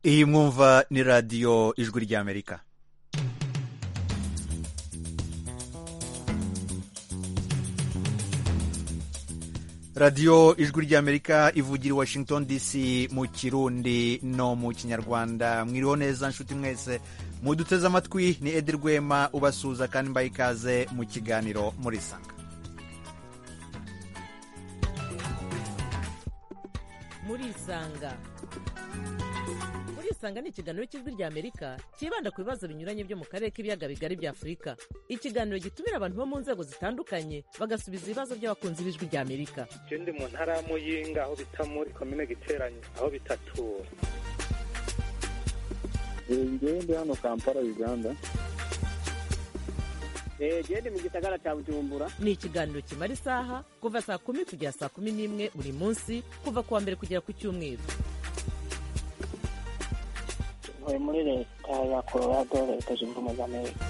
iyi mwumva ni radiyo ijwi ry'amerika radiyo ijwi ry'amerika ivugira i washington dc mu kirundi no mu kinyarwanda mwiriho neza nshuti mwese muduteze amatwi ni edi rwema ubasuhuza kandi mbaye ikaze mu kiganiro muri sanga murisanga murisanga ni ikiganiro cy'ijwi ry'amerika cyibanda ku bibazo binyuranye byo mu karere k'ibiyaga bigari bya afurika ikiganiro gitumira abantu bo mu nzego zitandukanye bagasubiza ibibazo by'abakunzi b'ijwi ry'amerika je ndi mu ntara ya muyinga aho bita muri komine giteranyi aho bitatura ngewe ndi hano kampala uganda genda mu gisagara cya bujumbura ni ikiganiro kimara isaha kuva saa kumi kugera saa kumi n'imwe buri munsi kuva ku wa mbere kugera ku cyumweru tuvuye muri leta ya colorado leta zunze ubumwe za amerika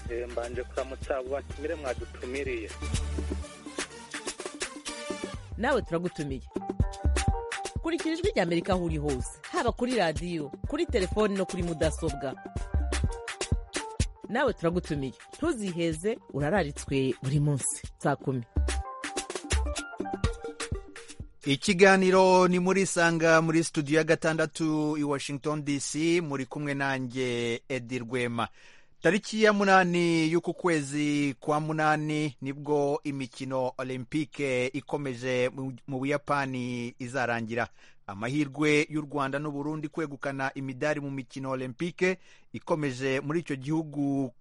Eh, mbanje kuramutsa batumire mwadutumiriye nawe turagutumiye kurikira ijwi ry'amerika aho uri hose haba kuri radiyo kuri telefoni no kuri mudasobwa nawe turagutumiye ntuziheze urararitswe buri munsi saa kumi ikiganiro ni muri sanga muri studio ya gatandatu i washington dc muri kumwe nanjye edi rwema tariki ya munani y'uku kwezi kwa munani nibwo imikino olympique ikomeje mu- mu buyapani izarangira amahirwe y'u rwanda n'uburundi kwegukana imidari mu mikino olympique ikomeje muri icyo gihugu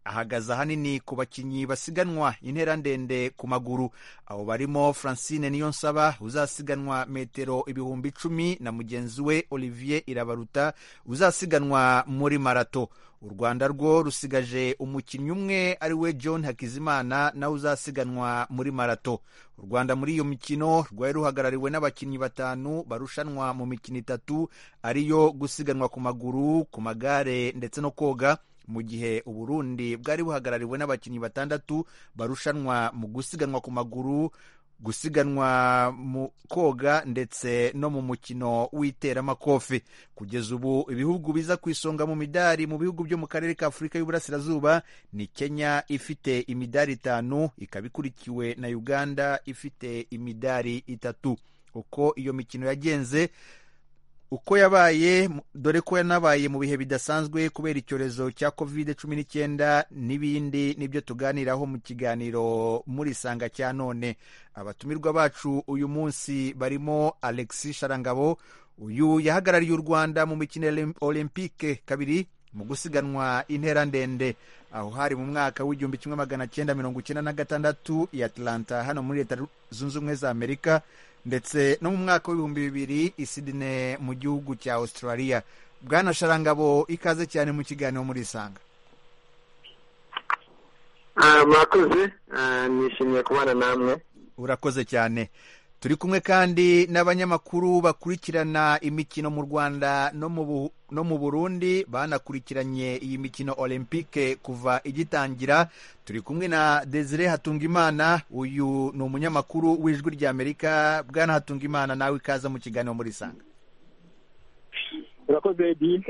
ahagaze ahanini ku bakinnyi basiganwa intera ndende ku maguru abo barimo francine niyonsaba uzasiganwa metero ibihumbi icumi na mugenzi we olivier irabaruta uzasiganwa muri marato u rwanda rwo rusigaje umukinnyi umwe ari we john hakizimana nawe uzasiganwa muri marato u rwanda muri iyo mikino rwari ruhagarariwe n'abakinnyi batanu barushanwa mu mikino itatu ariyo gusiganwa ku maguru ku magare ndetse no koga mu gihe uburundi bwari buhagarariwe n'abakinnyi batandatu barushanwa mu gusiganwa ku maguru gusiganwa mu koga ndetse no mu mukino w'iteramakofe kugeza ubu ibihugu biza ku isonga mu midari mu bihugu byo mu karere ka afurika y'uburasirazuba ni kenya ifite imidari itanu ikaba ikurikiwe na uganda ifite imidari itatu uko iyo mikino yagenze uko yabaye mu- dore ko yanabaye mu bihe bidasanzwe kubera icyorezo cya covid cumi n'icyenda n'ibindi nibyo tuganiraho mu kiganiro muri sanga cya none abatumirwa bacu uyu munsi barimo alexi sharangabo uyu yahagarariye u rwanda mu mikino ya Olym- olympique kabiri mu gusiganwa intera ndende aho hari mu mwaka w'igihumbi kimwe magana cyenda mirongo icyenda na gatandatu i atlanta hano muri leta zunze ubumwe za amerika ndetse no mu mwaka w'ibihumbi bibiri i Sydney mu gihugu cya australia bwana sharangabo ikaze cyane mu kiganiro muri isanga Ah, mwakoze Ah, nishimiye kubana namwe urakoze cyane turi kumwe kandi n'abanyamakuru bakurikirana imikino mu rwanda no mu Bu- no mu burundi banakurikiranye iyi mikino olympique kuva igitangira turi kumwe na desire hatungimana uyu ni umunyamakuru w'ijwi ry'amerika bwana hatungimana nawe ikaza mu kiganiro muri isanga urakoze edi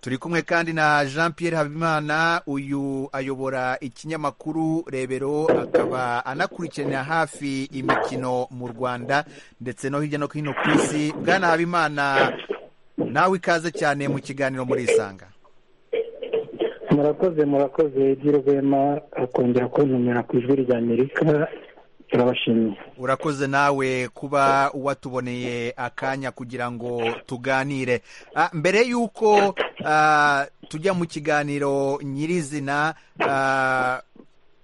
turi kumwe kandi na jean pierre habimana uyu ayobora ikinyamakuru rebero akaba anakurikirana hafi imikino mu rwanda ndetse no hirya no hino ku isi bwana habimana nawe ikaze cyane mu kiganiro muri isanga murakoze murakoze edi rwema akongera kuntumira ku ijwi rya amerika turabashimiye urakoze nawe kuba watuboneye akanya kugira ngo tuganire Ah, mbere y'uko ah, tujya mu kiganiro nyirizina ah,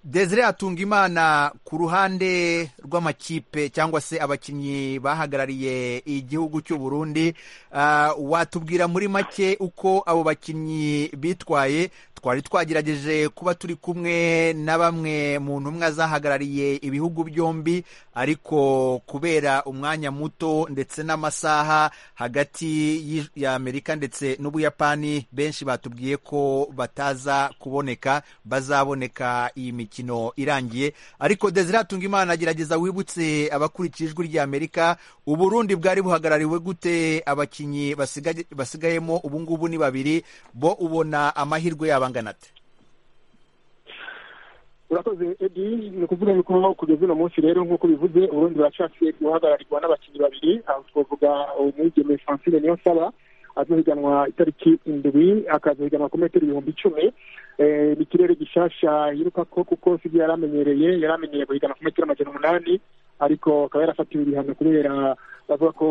desire atungimana ku ruhande rw'amakipe cyangwa se abakinnyi bahagarariye igihugu cy'u burundi ah, watubwira muri make uko abo bakinnyi bitwaye twari twagerageje kuba turi kumwe na bamwe mu ntumwa zahagarariye ibihugu byombi ariko kubera umwanya muto ndetse n'amasaha hagati y'i- y'amerika ndetse n'ubuyapani benshi batubwiye ko bataza kuboneka bazaboneka iyi mikino irangiye ariko desire tungimana agerageza wibutse abakurikiye ijwi ry'amerika uburundi bwari buhagarariwe gute abakinnyi basigaye- basigayemo ubu ngubu ni babiri bo ubona amahirwe yabo angana ate urakoze edi ni ukuvuga yuko kugeza uno munsi rero nk'uko bivuze uburundi buracafite guhagararirwa n'abakinnyi babiri aho twavuga umwigeme francine niyo saba azohiganwa itariki indwi akazohiganwa ku metero ibihumbi icumi Eh, ni ikirere gishasha yiruka ko kuko sibyo yari amenyereye yari amenyereye guhiganwa ku metero amajana umunani ariko akaba yarafatiwe ibihano kubera bavuga ko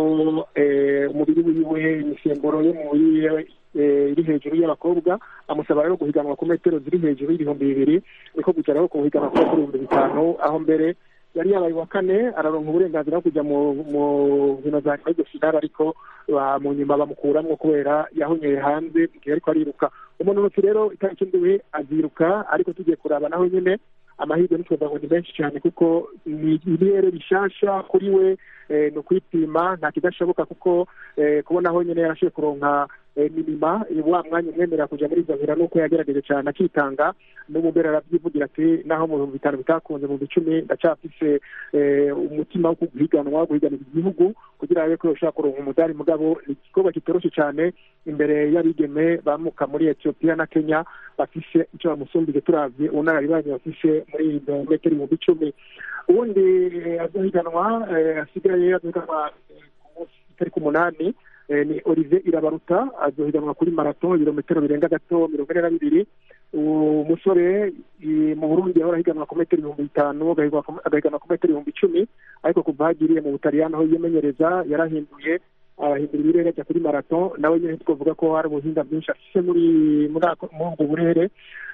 eh, umubiri wiwe imisemburo yo mu mubiri wiwe eh, iri hejuru y'abakobwa amusaba rero guhiganwa ku metero ziri hejuru y'ibihumbi bibiri niko gucaraho ku higanwa ku metero ibihumbi bitanu aho mbere yari yabaye uwa kane araronka uburenganzira bwo kujya mu mu nkino za nyuma y'iryo finale ariko ba- mu nyuma bamukuramwo kubera yahonyeye hanze igihe ariko ariruka umunonotsi rero itariki ndwi aziruka ariko tugiye kuraba naho nyine amahirwe n'utwovuga ngo ni menshi cyane kuko ni ibirere bishasha kuri we eh, ni ukwipima nta kidashoboka kuko eh, kubona aho nyine yarashoboye kuronka eh, minima eh, wa mwanya umwemerera kujya muri izo nkino nuko yagerageje cyane akitanga n'ubu mbere arabyivugira ati naho mu bihumbi bitanu bitakunze mu bihumbi icumi ndacyafise eh, umutima wo guhiganwa guhiganira igihugu kugira ngo ko ushaka kuronka umudari mugabo ni igikorwa kitoroshe cyane imbere y'abigeme bamuka muri etiyopiya na kenya bafise icyo bamusumbije turavye ubunararibanye bafise muri izo metero ibihumbi icumi ubundi eh, azohiganwa eh, asigaye azohiganwa eh, ku munsi itariki umunani eh, ni olivier irabaruta azohiganwa kuri marato ibirometero birenga gato mirongo ine na bibiri uwo musore i- mu burundi yahora ahiganwa ku metero ibihumbi bitanu agahiganwa ku- agahiganwa ku metero ibihumbi icumi ariko kuva hagiriye mu butaliyani aho yimenyereza yarahinduye arahindura ibirere ajya kuri marato nawe nyine twavuga ko hari ubuhinga bwinshi afise muri muri ako- muri ubwo burere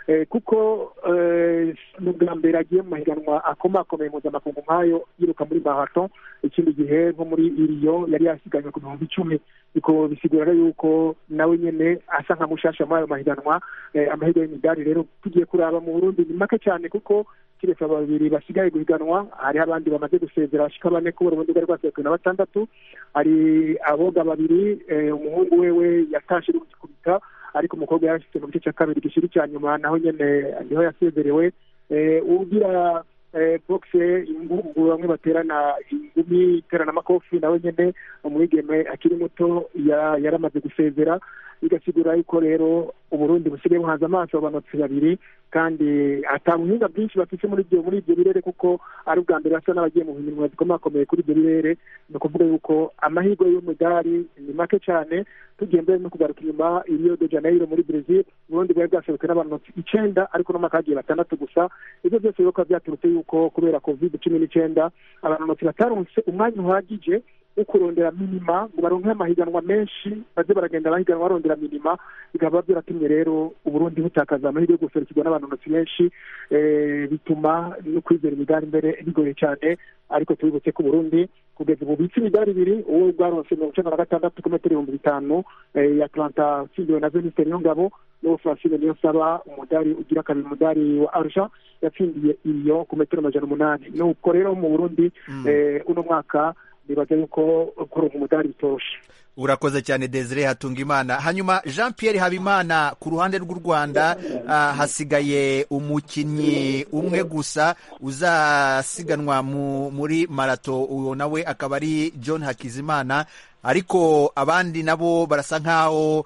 Eh, kuko eh, ni ubwa mbere agiye mu mahiganwa akomakomeye mpuzamakungu nk'ayo yiruka muri marato ikindi gihe nko muri iriyo yari yasiganywe ku bihumbi icumi biko bisigura rero yuko nawe nyene asa nka mushasha muri ayo mahiganwa eh, amahirwe y'imidari rero tugiye kuraba mu burundi ni make cyane kuko kireka babiri basigaye guhiganwa hariho abandi bamaze gusezera bashika bane kubera ubundi bwari bwasekwe na batandatu hari aboga babiri eh, umuhungu wewe yatashe ari kugikubita ariko umukobwa yarashitse mu gice cya kabiri gishira icya nyuma naho nyene niho yasezerewe eh, ugira eh, boxe ingungu bamwe baterana ingumi iterana amakofi nawe nyene umwigeme akiri muto ya- yaramaze gusezera bigasigura yuko rero uburundi busigaye buhanze amaso abanotsi babiri kandi ata buhinga bwinshi bafise muri ibyo muri ibyo birere kuko ari ubwa mbere basa n'abagiye mu mirimo zikomakomeye kuri ibyo birere ni ukuvuga yuko amahirwe y'umudari ni make cyane tugiye mbere no kugaruka inyuma i rio de janeiro muri brazil uburundi bwari bwasohoke n'abanotsi icenda ariko n'umwaka hagiye batandatu gusa ibyo byose rero bikaba byaturutse yuko kubera covid cumi n'icenda abanonotsi bataronse umwanya uhagije wo kurondera minima ngo baronke amahiganwa menshi baze baragenda abahiganwa barondera minima bikaba byaratumye rero uburundi butakaza amahirwe yo guserukirwa n'abanonotsi benshi eh, bituma no kwizera imidari mbere bigoye cyane ariko tubibutse ko uburundi kugeza ubu bitse imidari ibiri uwo bwaronse mirongo icenda na gatandatu ku metero ibihumbi bitanu eh, ya atlanta atsindiwe na venisiteri yongabo n'uwo francine niyo saba umudari ugira kabiri umudari wa arja yatsindiye iyo ku metero amajana umunani nuko rero mu burundi Mm. eh, uno mwaka nibaza yuko kuronka umudari bitoroshe urakoze cyane desire hatungimana hanyuma jean pierre habimana ku ruhande rw'u rwanda ah, hasigaye umukinnyi umwe gusa uzasiganwa mu- muri marato uwo nawe akaba ari john hakizimana ariko abandi nabo barasa nk'aho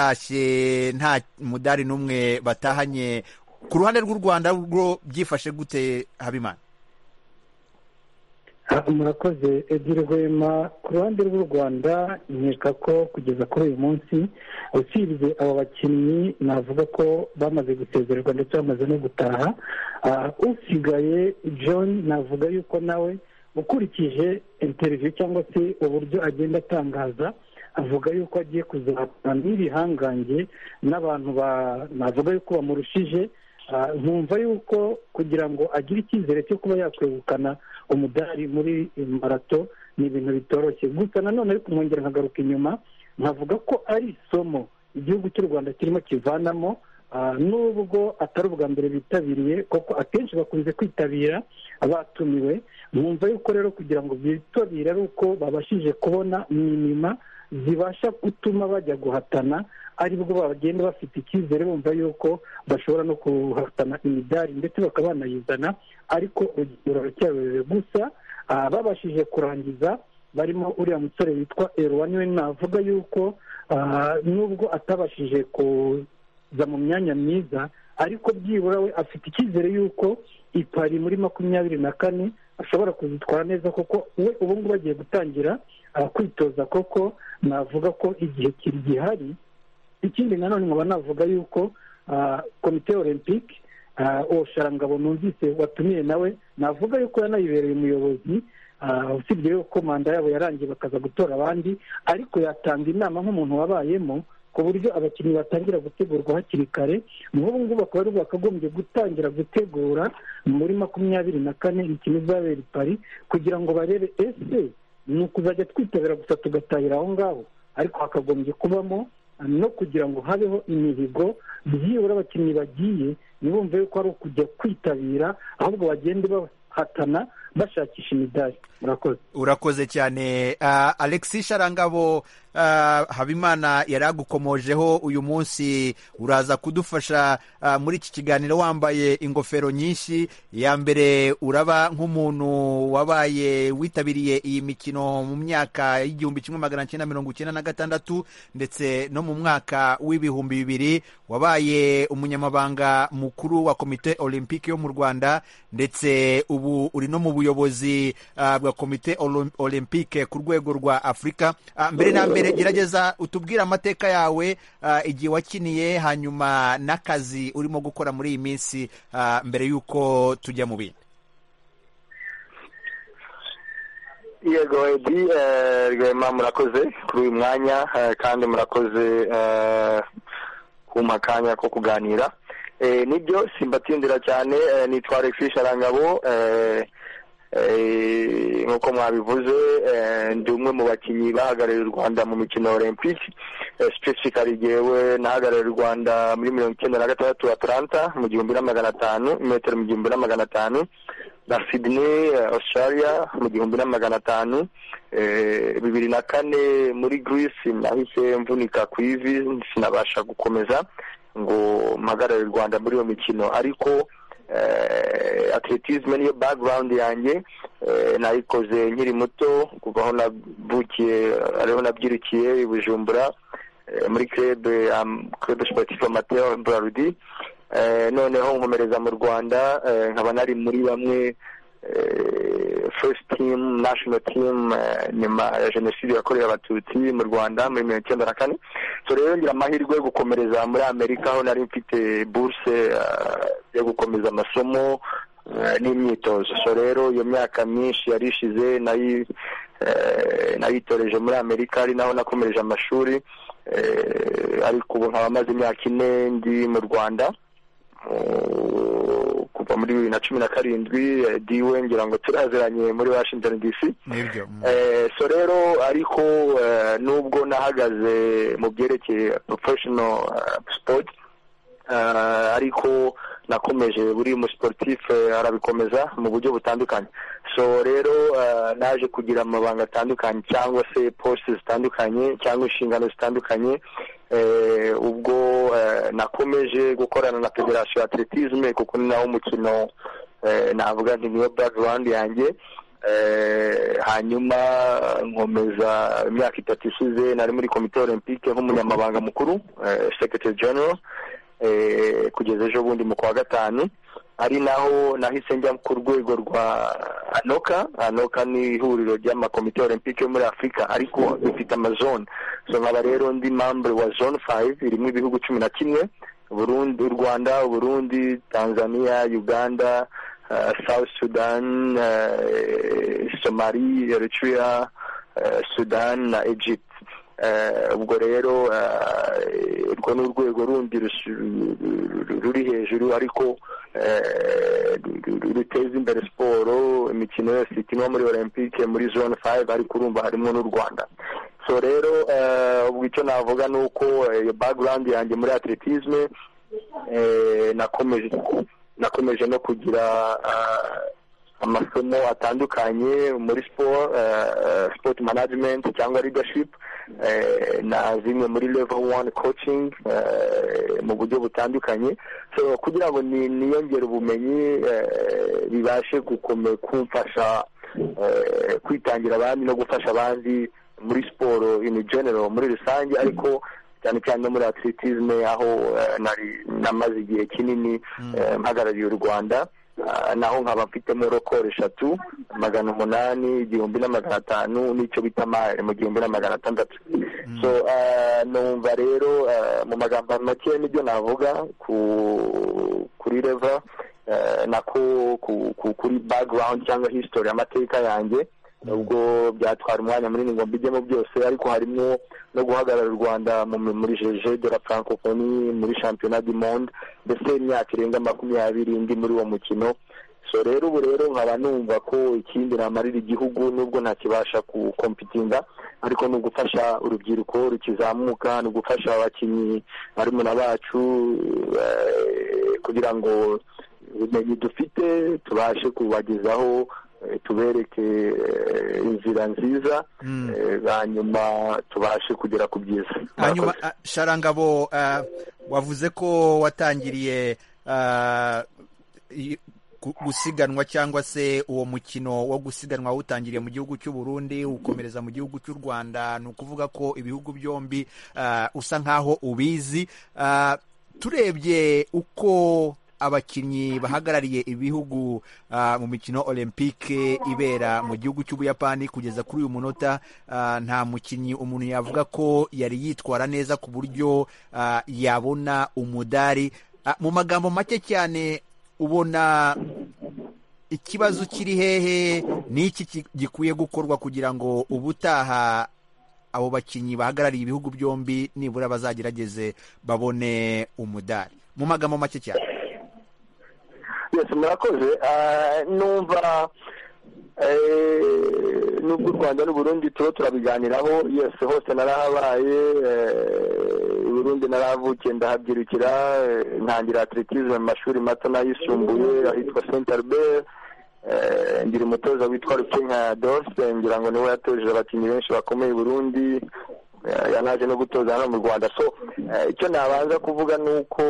batashye nta mudari n'umwe batahanye ku ruhande rw'u rwanda rwo byifashe gute habimana Ah, murakoze ebyiri rwema ku ruhande rw'u rwanda nkeka ko kugeza kuri uyu munsi usibye abo bakinnyi navuga ko bamaze gusezererwa ndetse bamaze no gutaha Ah, usigaye john navuga yuko nawe ukurikije interiviyu cyangwa se uburyo agenda atangaza avuga yuko agiye kuzakora n'ibihangange n'abantu ba- navuga yuko bamurushije Ah, nkumva yuko kugira ngo agire icyizere cyo kuba yakwegukana umudari muri marato ni ibintu bitoroshye gusa nanone ariko nkongera nkagaruka inyuma nkavuga ko ari isomo igihugu cy'u rwanda kirimo kivanamo nubwo atari ubwa mbere bitabiriye kuko akenshi bakunze kwitabira abatumiwe mwumva yuko rero kugira ngo bitabire ari uko babashije kubona minima zibasha gutuma bajya guhatana aribwo bagenda bafite icyizere bumva yuko bashobora no guhatana imidari ndetse bakaba banayizana ariko urugero ruracyarurire gusa babashije kurangiza barimo uriya musore witwa erwani we navuga yuko nubwo atabashije kuza mu myanya myiza ariko byibura we afite icyizere yuko ipari muri makumyabiri na kane ashobora kuzitwara neza kuko we ubu ngubu agiye gutangira kwitoza koko navuga ko igihe kiri gihari ikindi nanone nkaba navuga yuko komite olympique uwo sharangabo numvise watumiye nawe navuga yuko yanayibereye umuyobozi usibye yuko manda yabo yarangiye bakaza gutora abandi ariko yatanga inama nk'umuntu wabayemo ku buryo abakinnyi batangira gutegurwa hakiri kare nk'ubu ngubu akaba ari bakagombye gutangira gutegura muri makumyabiri na kane imikino izabera i pari kugira ngo barebe ese ni ukuzajya twitabira gusa tugatahira aho ngaho ariko hakagombye kubamo no kugira ngo habeho imihigo byibura abakinnyi bagiye ntibumve yuko ari ukujya kwitabira ahubwo bagende bahatana bashakisha imidari murakoze urakoze cyane alexis sharangabo habimana yari agukomojeho uyu munsi uraza kudufasha muri iki kiganiro wambaye ingofero nyinshi iya mbere uraba nk'umuntu wabaye witabiriye iyi mikino mu myaka y'igihumbi kimwe magana cyenda mirongo icyenda na gatandatu ndetse no mu mwaka w'ibihumbi bibiri wabaye umunyamabanga mukuru wa komite olympique yo mu rwanda ndetse ubu uri no mu buyobozi bwa komite olympique ku rwego rwa afurika mbere na mbere gerageza utubwire amateka yawe igihe wakiniye hanyuma n'akazi urimo gukora muri iyi minsi mbere y'uko tujya mu bindi yego edi rwema murakoze kuri uyu mwanya kandi murakoze kumpa akanya ko kuganira nibyo simbatindira cyane nitwa alexis sharangabo nk'uko mwabivuze ndi umwe mu bakinnyi bahagarariye u rwanda mu mikino olympique specifically yewe nahagarariye u rwanda muri mirongo icyenda na gatandatu atlanta mu gihumbi na magana atanu metero mu gihumbi na magana atanu na sydney australia mu gihumbi na magana atanu bibiri na kane muri greece nahise mvunika ku ivi sinabasha gukomeza ngo mpagarare u rwanda muri iyo mikino ariko atletisme niyo background yanjye nayikoze nkiri muto kuva aho navukiye ariho nabyirukiye i bujumbura muri krebe krebe sportif amateur brarudi noneho nkomereza mu rwanda nkaba nari muri bamwe first team national team nyuma ya jenoside yakorewe abatutsi mu rwanda muri mirongo icyenda na kane so rero ngira amahirwe yo gukomereza muri amerika aho nari mfite buruse yo gukomeza amasomo n'imyitozo so rero iyo myaka myinshi yari ishize nayitoreje muri amerika ari naho nakomereje amashuri ariko ubu nkaba amaze imyaka ine ndi mu rwanda kuva muri bibiri na cumi na karindwi diwe ngira ngo turaziranye muri washington dc so rero ariko nubwo nahagaze mu byerekeye professional sport ariko nakomeje buri musiporutifu arabikomeza mu buryo butandukanye so rero naje kugira amabanga atandukanye cyangwa se posite zitandukanye cyangwa inshingano zitandukanye ubwo nakomeje gukorana na federasiyo ya atletisme kuko ni nawo umukino navuga nti niyo background yanjye hanyuma nkomeza imyaka itatu ishize nari muri komite olympique nk'umunyamabanga mukuru secretary general kugeza ejo bundi mu kwa gatanu ari naho nahise njya ku rwego rwa anoka anoka ni ihuriro ry'amakomite olympique yo muri afurika ariko bifite amazone so nkaba rero ndi membre wa zone five irimo ibihugu cumi na kimwe burundi u rwanda burundi tanzania uganda south sudan somali eritrea sudan na egypt ubwo rero urwo ni urwego rundi ruri hejuru ariko ruteza imbere siporo imikino yose ikinwa muri olympique muri zone five ariko urumva harimo n'u rwanda so rero ubwo icyo navuga ni uko iyo background yanjye muri atletisme nakomeje nakomeje no kugira amasomo atandukanye muri siporo sipoti manajimenti cyangwa ridashipu na zimwe muri levo wani kocingi mu buryo butandukanye kugira ngo niyongere ubumenyi bibashe kumfasha kwitangira abandi no gufasha abandi muri siporo ini genero muri rusange ariko cyane cyane no muri atletisme aho nari namaze igihe kinini mpagarariye u rwanda naho nkaba mfitemo rokoro eshatu magana umunani igihumbi na magana atanu n'icyo bita mayire mu gihumbi na magana atandatu so numva rero mu magambo make nibyo navuga kuri reva nako kuri bagirawundi cyangwa hisitori y'amateka yanjye nubwo byatwara umwanya munini ngo mbijyemo byose ariko harimo no guhagarara u rwanda muri jeje de la francophonie muri shampiyona du monde mbese imyaka irenga makumyabiri ndi muri uwo mukino so rero ubu rero nkaba numva ko ikindi namarira igihugu nubwo ntakibasha gukompitinga ariko ni ugufasha urubyiruko rukizamuka ni ugufasha abakinnyi barumuna bacu kugira ngo ubumenyi dufite tubashe kubagezaho tubereke inzira nziza hanyuma tubashe kugera ku byiza hanyuma sharangabo wavuze ko watangiriye gusiganwa cyangwa se uwo mukino wo gusiganwa utangiriye mu gihugu cy'u Burundi ukomereza mu gihugu cy'u Rwanda ni ukuvuga ko ibihugu byombi usa nk'aho ubizi turebye uko abakinnyi bahagarariye ibihugu mu mikino olympique ibera mu gihugu cy'ubuyapani kugeza kuri uyu munota nta mukinnyi umuntu yavuga ko yari yitwara neza ku buryo yabona umudari mu magambo make cyane ubona ikibazo kiri hehe n'iki gikwiye gukorwa kugira ngo ubutaha abo bakinnyi bahagarariye ibihugu byombi nibura bazagerageze babone umudari mu magambo make cyane byose murakoze numva nubwo u rwanda n'uburundi tuba turabiganiraho yose hose narahabaye uburundi narahavukiye ndahabyirukira ntangira atletisme mu mashuri mato n'ayisumbuye ahitwa saint albert ngira umutoza witwa rukinka dorse ngira ngo niwe yatoje abakinnyi benshi bakomeye burundi yanaje no gutoza hano mu rwanda so icyo nabanza kuvuga ni uko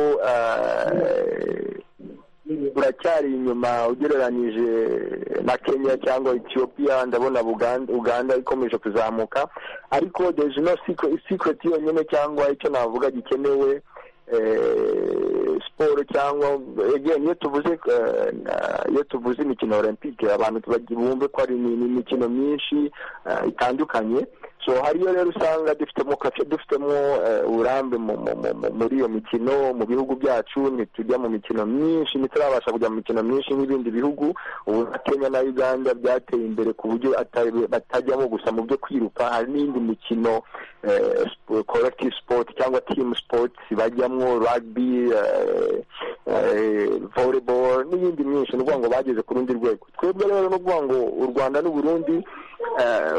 buracyari inyuma ugereranyije na kenya cyangwa etiyopiya ndabona uganda ikomeje kuzamuka ariko deje no sikureti yonyine cyangwa icyo navuga gikenewe siporo cyangwa iyo tuvuze iyo tuvuze imikino olympique abantu bumve ko ari imikino myinshi itandukanye so hariyo rero usanga dufitemo kafe dufitemo uburambe muri iyo mikino mu bihugu byacu ntitujya mu mikino myinshi ntiturabasha kujya mu mikino myinshi nk'ibindi bihugu ubu na kenya na uganda byateye imbere ku buryo batajyamo gusa mu byo kwiruka hari n'indi mikino collective sport cyangwa team sport bajyamo rugby volleyball n'iyindi myinshi ni ukuvuga ngo bageze ku rundi rwego twebwe rero ni ukuvuga ngo u rwanda n'uburundi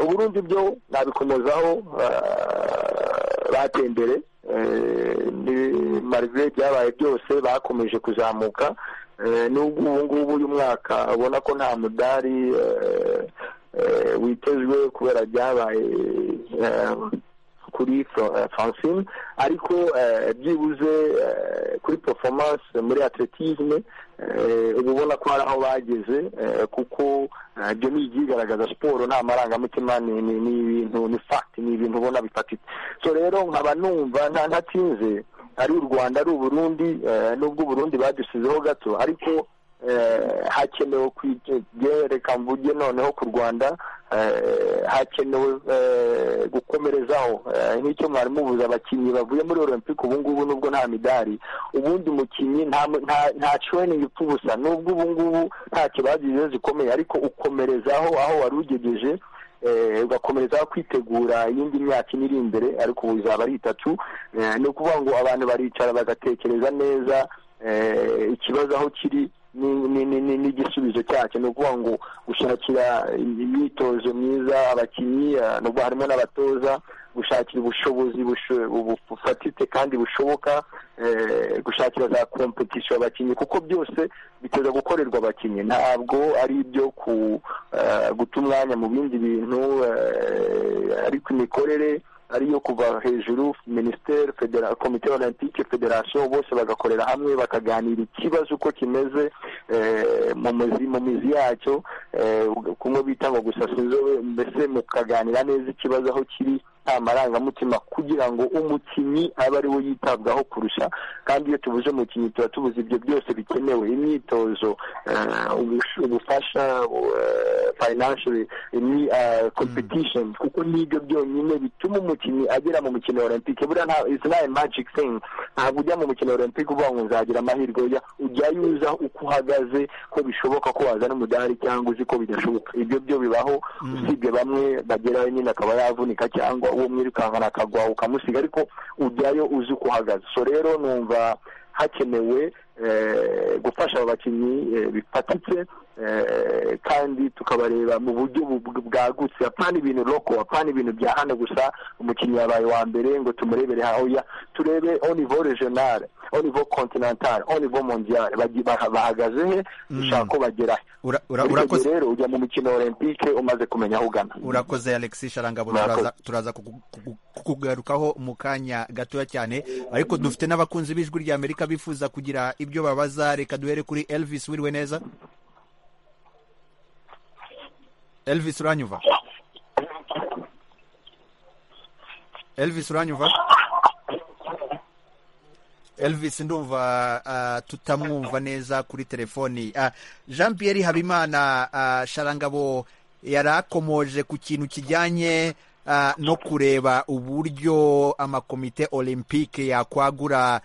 uburundi byo nabikomozaho bateye imbere marive byabaye byose bakomeje kuzamuka n'ubwo ubu ngubu uyu mwaka ubona ko nta mudari witezwe kubera byabaye kuri francine ariko byibuze kuri performance muri atletisme uba ubona ko hari aho bageze kuko ibyo ni ibyigaragaza siporo nta marangamutima ni ibintu ni fagiti ni ibintu ubona bifatitse so rero nkaba numva ntatinze ari u rwanda ari uburundi n'ubwo uburundi badusizeho gato ariko hakenewe kugereka mvuge noneho ku rwanda hakenewe gukomerezaho nk'icyo mwari mubuze abakinnyi bavuye muri olympic ubu ngubu nubwo nta midari ubundi mukinnyi nta training ipfa ubusa nubwo ubu ngubu ntacyo bagize zikomeye ariko ukomerezaho aho wari ugejeje ugakomereza kwitegura iyindi myaka ine iri imbere ariko ubu izaba ari itatu ni ukuvuga ngo abantu baricara bagatekereza neza ikibazo aho kiri n'igisubizo cyacyo ni ukuvuga ngo gushakira imyitozo myiza abakinnyi n'ubwo harimo n'abatoza gushakira ubushobozi bufatitse kandi bushoboka gushakira za kompetisiyo abakinnyi kuko byose biteza gukorerwa abakinnyi ntabwo ari ibyo guta umwanya mu bindi bintu ariko imikorere ariyo kuva hejuru minisiteri komite olympique federasiyo bose bagakorera hamwe bakaganira ikibazo uko kimeze mu mizi yacyo kumwe bita ngo gusasa inzobe mbese mukaganira neza ikibazo aho kiri nta marangamutima kugira ngo umukinnyi abe ari we yitabwaho kurusha kandi iyo tubuze umukinnyi tuba tubuze ibyo byose bikenewe imyitozo ubufasha fayinanshiyo ni kompetishoni kuko n'ibyo byonyine bituma umukinnyi agera mu mukino wa olympique buriya nta izi nayo magike sengi ntabwo ujya mu mukino wa olympique uvuga ngo nzagira amahirwe ujyayo uza uko uhagaze ko bishoboka ko wazana umudari cyangwa uzi ko bidashoboka ibyo byo bibaho usibye bamwe bagerayo nyine akaba yavunika cyangwa uwo mwirukankana akagwa ukamusiga ariko ujyayo uzi uko uhagaze so rero numva hakenewe gufasha aba bakinnyi bifatitse kandi tukabareba mu buryo bwagutse apana ibintu roko apana ibintu bya hano gusa umukinnyi yabaye wa mbere ngo tumurebere hahoya turebe onivo rejonale onivo kontinantale onivo mondiyale bahagaze he dushaka ko bagera he rero ujya mu mikino olympique umaze kumenya aho ugana urakoze alexis sharangabo turaza kugarukaho mu kanya gatoya cyane ariko dufite n'abakunzi b'ijwi ry'amerika bifuza kugira ibyo babaza reka duhere kuri elvis wiriwe neza elvis uranyuva elvis uranyuva elvis ndumva tutamwumva neza kuri telefoni jean pierre habimana sharangabo yari akomoje ku kintu kijyanye no kureba uburyo amakomite olympique yakwagura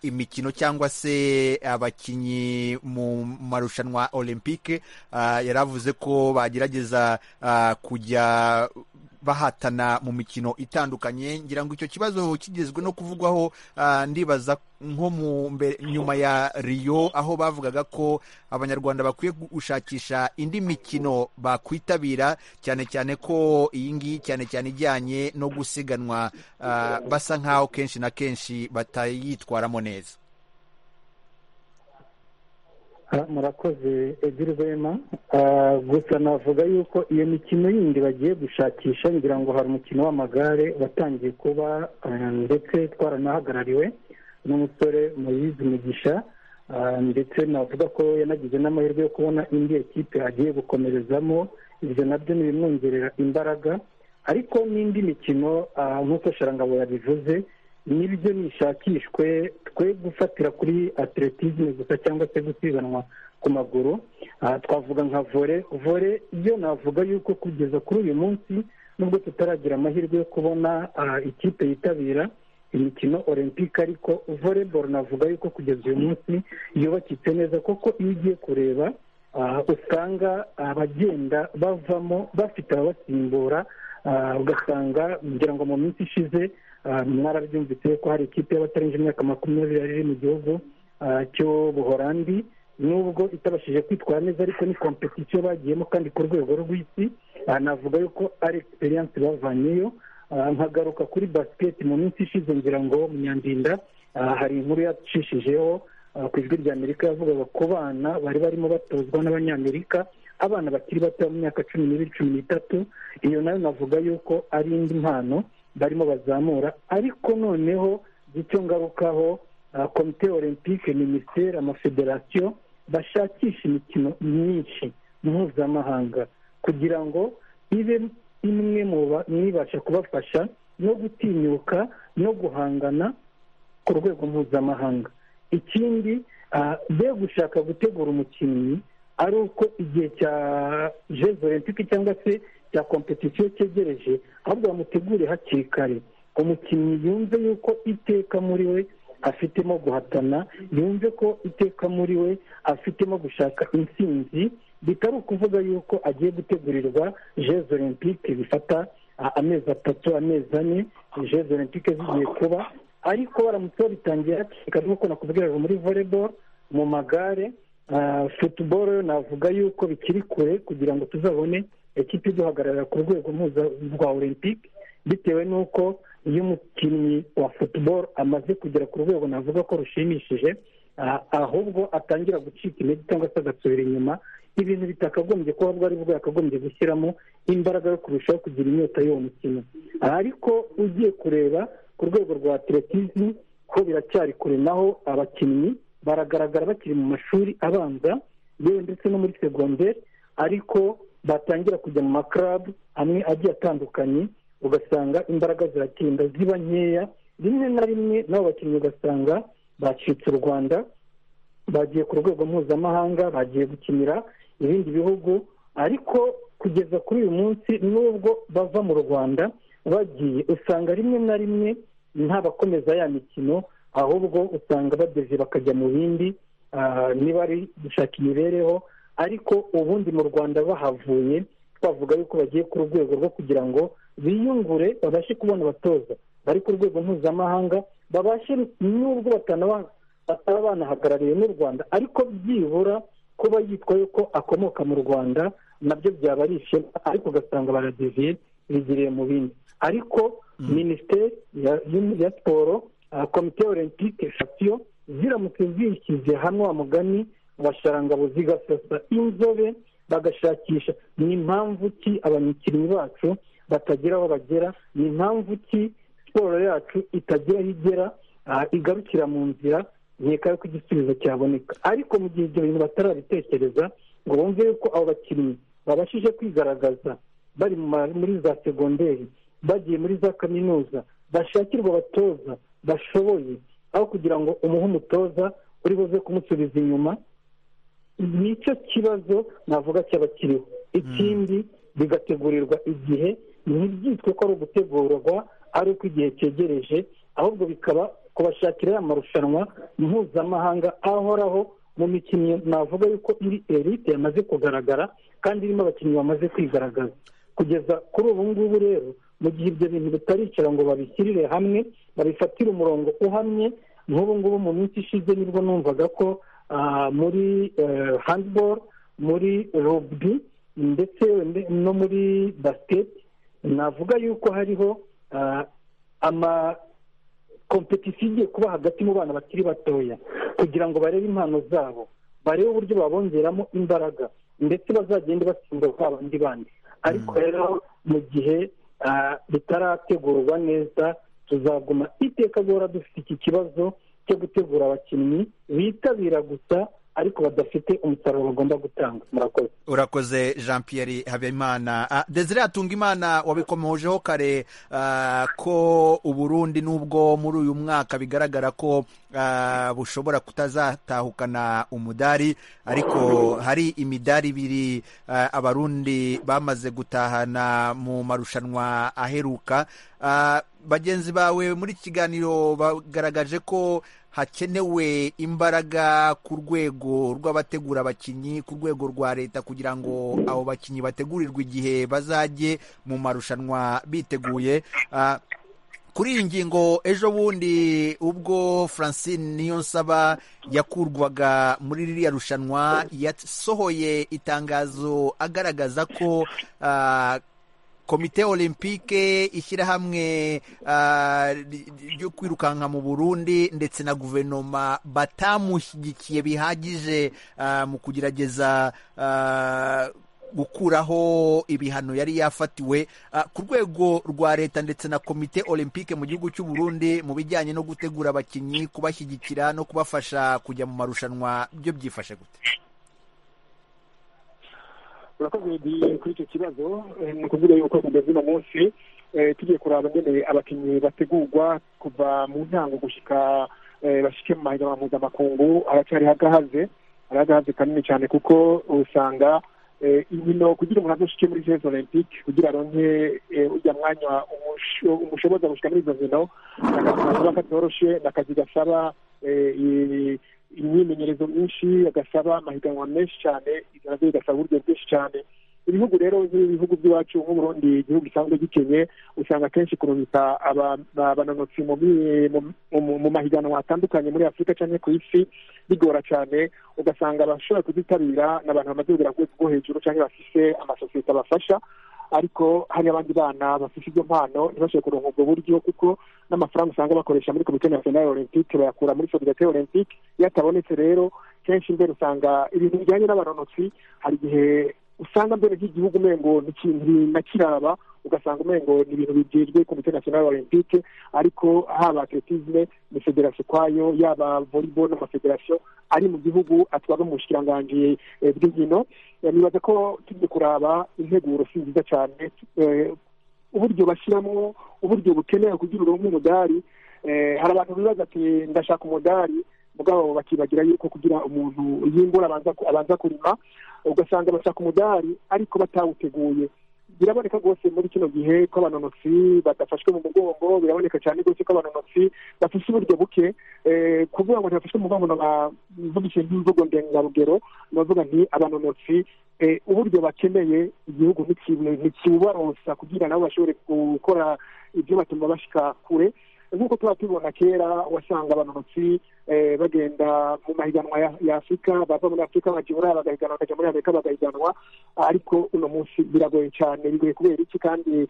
imikino cyangwa se abakinnyi mu marushanwa olympique yaravuze ko bagerageza kujya bahatana mu mikino itandukanye ngira ngo icyo kibazo kigezwe no kuvugwaho ndibaza nko mu nyuma ya riyo aho bavugaga ko abanyarwanda bakwiye gushakisha indi mikino bakwitabira cyane cyane ko iyi ngiyi cyane cyane ijyanye no gusiganwa basa nk'aho kenshi na kenshi batayitwaramo neza murakoze ebyiri rwema gusa navuga yuko iyo mikino yindi bagiye gushakisha ngira ngo hari umukino w'amagare watangiye kuba ndetse twaranahagarariwe n'umusore muyizi mugisha ndetse navuga ko yanagize n'amahirwe yo kubona indi ekipe agiye gukomerezamo ibyo nabyo ntibimwongerera imbaraga ariko n'indi mikino nk'uko sharangabo yabivuze nibyo nishakishwe twe gufatira kuri atletisme gusa cyangwa se gusiganwa ku maguru twavuga nka vore vore yo navuga yuko kugeza kuri uyu munsi nubwo tutaragira amahirwe yo kubona ikipe yitabira imikino olympique ariko volleyball navuga yuko kugeza uyu munsi yubakitse neza kuko iyo ugiye kureba usanga abagenda bavamo bafite ababasimbura ugasanga kugira ngo mu minsi ishize mwarabyumvise ko hari ikipe y'abatarenze imyaka makumyabiri yari mu gihugu cy'ubuhorandi nubwo itabashije kwitwara neza ariko ni kompetisiyo bagiyemo kandi ku rwego rw'isi navuga yuko ari egisperiyanse bavanyeyo nkagaruka kuri basiketi mu minsi ishize ngira ngo munyandinda hari inkuru yacishijeho ku ijwi rya amerika yavugaga ku bana bari barimo batozwa n'abanyamerika abana bakiri bato mu myaka cumi n'ibiri cumi n'itatu iyo nayo navuga yuko ari indi mpano barimo bazamura ariko noneho icyo ngarukaho komite olympique minisiteri amafederasiyo bashakisha imikino myinshi mpuzamahanga kugira ngo ibe imwe mu ibasha kubafasha no gutinyuka no guhangana ku rwego mpuzamahanga ikindi be gushaka gutegura umukinnyi ari uko igihe cya jezo olympique cyangwa se cya kompetisiyo cyegereje ahubwo bamutegure hakiri kare umukinnyi yumve yuko iteka muri we afitemo guhatana yumve ko iteka muri we afitemo gushaka intsinzi bitari ukuvuga yuko agiye gutegurirwa jezo olympique bifata amezi atatu amezi ane jezo olympique zigiye kuba ariko baramutse babitangiye hakiri kare nk'uko nakubwiraga muri volleyball mu magare football navuga yuko bikiri kure kugira ngo tuzabone ekipa iduhagararira ku rwego mpuza rwa olympique bitewe n'uko iyo umukinnyi wa futuboro amaze kugera ku rwego navuga ko rushimishije ahubwo atangira gucika intege cyangwa se agasubira inyuma ibintu bitakagombye kuba bwari bwakagombye gushyiramo imbaraga yo kurushaho kugira inyota y'uwo mukino ariko ugiye kureba ku rwego rwa atletizi ko biracyari kure naho abakinnyi baragaragara bakiri mu mashuri abanza yewe ndetse no muri segonderi ariko batangira kujya mu makarabu amwe agiye atandukanye ugasanga imbaraga ziratinda ziba nkeya rimwe na rimwe n'abo bakinnyi ugasanga bacitse u rwanda bagiye ku rwego mpuzamahanga bagiye gukinira ibindi bihugu ariko kugeza kuri uyu munsi n'ubwo bava mu rwanda bagiye usanga rimwe na rimwe ntabakomeza ya mikino ahubwo usanga bageze bakajya mu bindi niba ari gushaka imibereho ariko ubundi mu rwanda bahavuye twavuga yuko bagiye ku rwego rwo kugira ngo biyungure babashe kubona abatoza bari ku rwego mpuzamahanga babashe n'ubwo bataba banahagarariwe n'u rwanda ariko byibura kuba yitwa yuko akomoka mu rwanda nabyo byaba ari ishema ariko ugasanga baradiviye bigiriye mu bindi ariko minisiteri ya siporo komite olympique fatiyo ziramutse zishyize hamwe wa mugani abasharangabo zigasasa inzobe bagashakisha ni impamvu ki abakinnyi bacu batagira aho bagera ni impamvu ki siporo yacu itagira aho igera igarukira mu nzira nkeka yuko igisubizo cyaboneka ariko mu gihe ibyo bintu batarabitekereza ngo bumve yuko abo bakinnyi babashije kwigaragaza bari muri za segonderi bagiye muri za kaminuza bashakirwa abatoza bashoboye aho kugira ngo umuhe umutoza uri buze kumusubiza inyuma nicyo kibazo navuga cyaba kiriho ikindi bigategurirwa igihe ntibyitwe ko ari ugutegurwa ari uko igihe cyegereje ahubwo bikaba kubashakira ya marushanwa mpuzamahanga ahoraho mu mikino navuga yuko iri erite yamaze kugaragara kandi irimo abakinnyi bamaze kwigaragaza kugeza kuri ubu ngubu rero mu gihe ibyo bintu bitaricara ngo babishyirire hamwe babifatire umurongo uhamye nk'ubu ngubu mu minsi ishize nibwo numvaga ko muri handiboro muri rubi ndetse no muri basiketi navuga yuko hariho amakompetisiyo igiye kuba hagati mu bana bakiri batoya kugira ngo barebe impano zabo barebe uburyo babongeramo imbaraga ndetse bazagende batsinda kwa bandi bandi ariko rero mu gihe bitarategurwa neza tuzaguma iteka guhora dufite iki kibazo cyo gutegura abakinnyi bitabira gusa ariko badafite umusaruro bagomba gutanga murakoze urakoze jean pierre habimana desire hatunga imana wabikomojeho kare ko uburundi n'ubwo muri uyu mwaka bigaragara ko bushobora kutazatahukana umudari ariko hari imidari ibiri abarundi bamaze gutahana mu marushanwa aheruka bagenzi bawe muri iki kiganiro bagaragaje ko hakenewe imbaraga ku rwego rw'abategura abakinnyi ku rwego rwa leta kugira ngo abo bakinnyi bategurirwe igihe bazajye mu marushanwa biteguye kuri iyi ngingo ejo bundi ubwo francine niyonsaba yakurwaga muri ririya rushanwa yasohoye itangazo agaragaza ko komite olympique ishyirahamwe ryo kwirukanka mu burundi ndetse na guverinoma batamushyigikiye bihagije mu kugerageza gukuraho ibihano yari yafatiwe ku rwego rwa leta ndetse na komite olympique mu gihugu cy'u Burundi mu bijyanye no gutegura abakinnyi kubashyigikira no kubafasha kujya mu marushanwa byo byifashe gute urakoze kuri icyo kibazo ni ukuvuga yuko kugeza uno munsi tugiye kuraba nyine abakinnyi bategurwa kuva mu ntango gushyika bashyike mu mahiganwa mpuzamakungu aracyari hagahaze arahagahaze kanini cyane kuko usanga inkino kugira umuntu adushike muri jezi olympique kugira aronke ujya mwanya umushoboza gushyika muri izo nkino akazi katoroshe ni akazi gasaba imyimenyerezo myinshi agasaba amahiganwa menshi cyane iterambere rigasaba uburyo bwinshi cyane ibihugu rero nk'ibihugu by'iwacu nk'uburundi igihugu gisanzwe gikenye usanga akenshi kurungika abananotsi mu mahiganwa atandukanye muri afurika cyangwa ku isi bigora cyane ugasanga abashobora kuzitabira ni abantu bamaze kugera ku rwego rwo hejuru cyangwa bafise amasosiyete abafasha ariko hari abandi bana bafite ibyo mpano ntibashobore kuronka ubwo buryo kuko n'amafaranga usanga bakoresha muri komite nasiyonari olympique bayakura muri federasiyo olympique iyo atabonetse rero kenshi mbere usanga ibintu bijyanye n'abaronotsi hari igihe usanga mbere nk'igihugu umengo ntakiraba ugasanga umengo ni ibintu bigejwe komite nasiyonari olympique ariko haba atletisme ni federasiyo ukwayo yaba volleyball n'amafederasiyo ari mu gihugu atwarwa mu bushikiranganji bw'inkino nibaza ko tujye kuraba integuro si nziza cyane uburyo bashyiramo uburyo bukenera kugira uronke umudari hari abantu bibaza ati ndashaka umudari mugabo bakibagira yuko kugira umuntu yimbura abanza kurima ugasanga bashaka umudari ariko batawuteguye biraboneka rwose muri kino gihe ko abanonotsi badafashwe mu mugongo biraboneka cyane rwose ko abanonotsi bafite uburyo buke kuvuga ngo ntibafashwe mu mugongo navuga ikintu imvugo ndengarugero navuga nti abanonotsi uburyo bakeneye igihugu ntikibaronsa kugira nabo bashobore gukora ibyo batuma bashika kure nk'uko tuba tubibona kera wasanga abanonotsi bagenda mu mahiganwa ya afurika bava muri afurika bagihura bagahiganwa bakajya muri amerika bagahiganwa ariko uno munsi biragoye cyane bigoye kubera iki kandi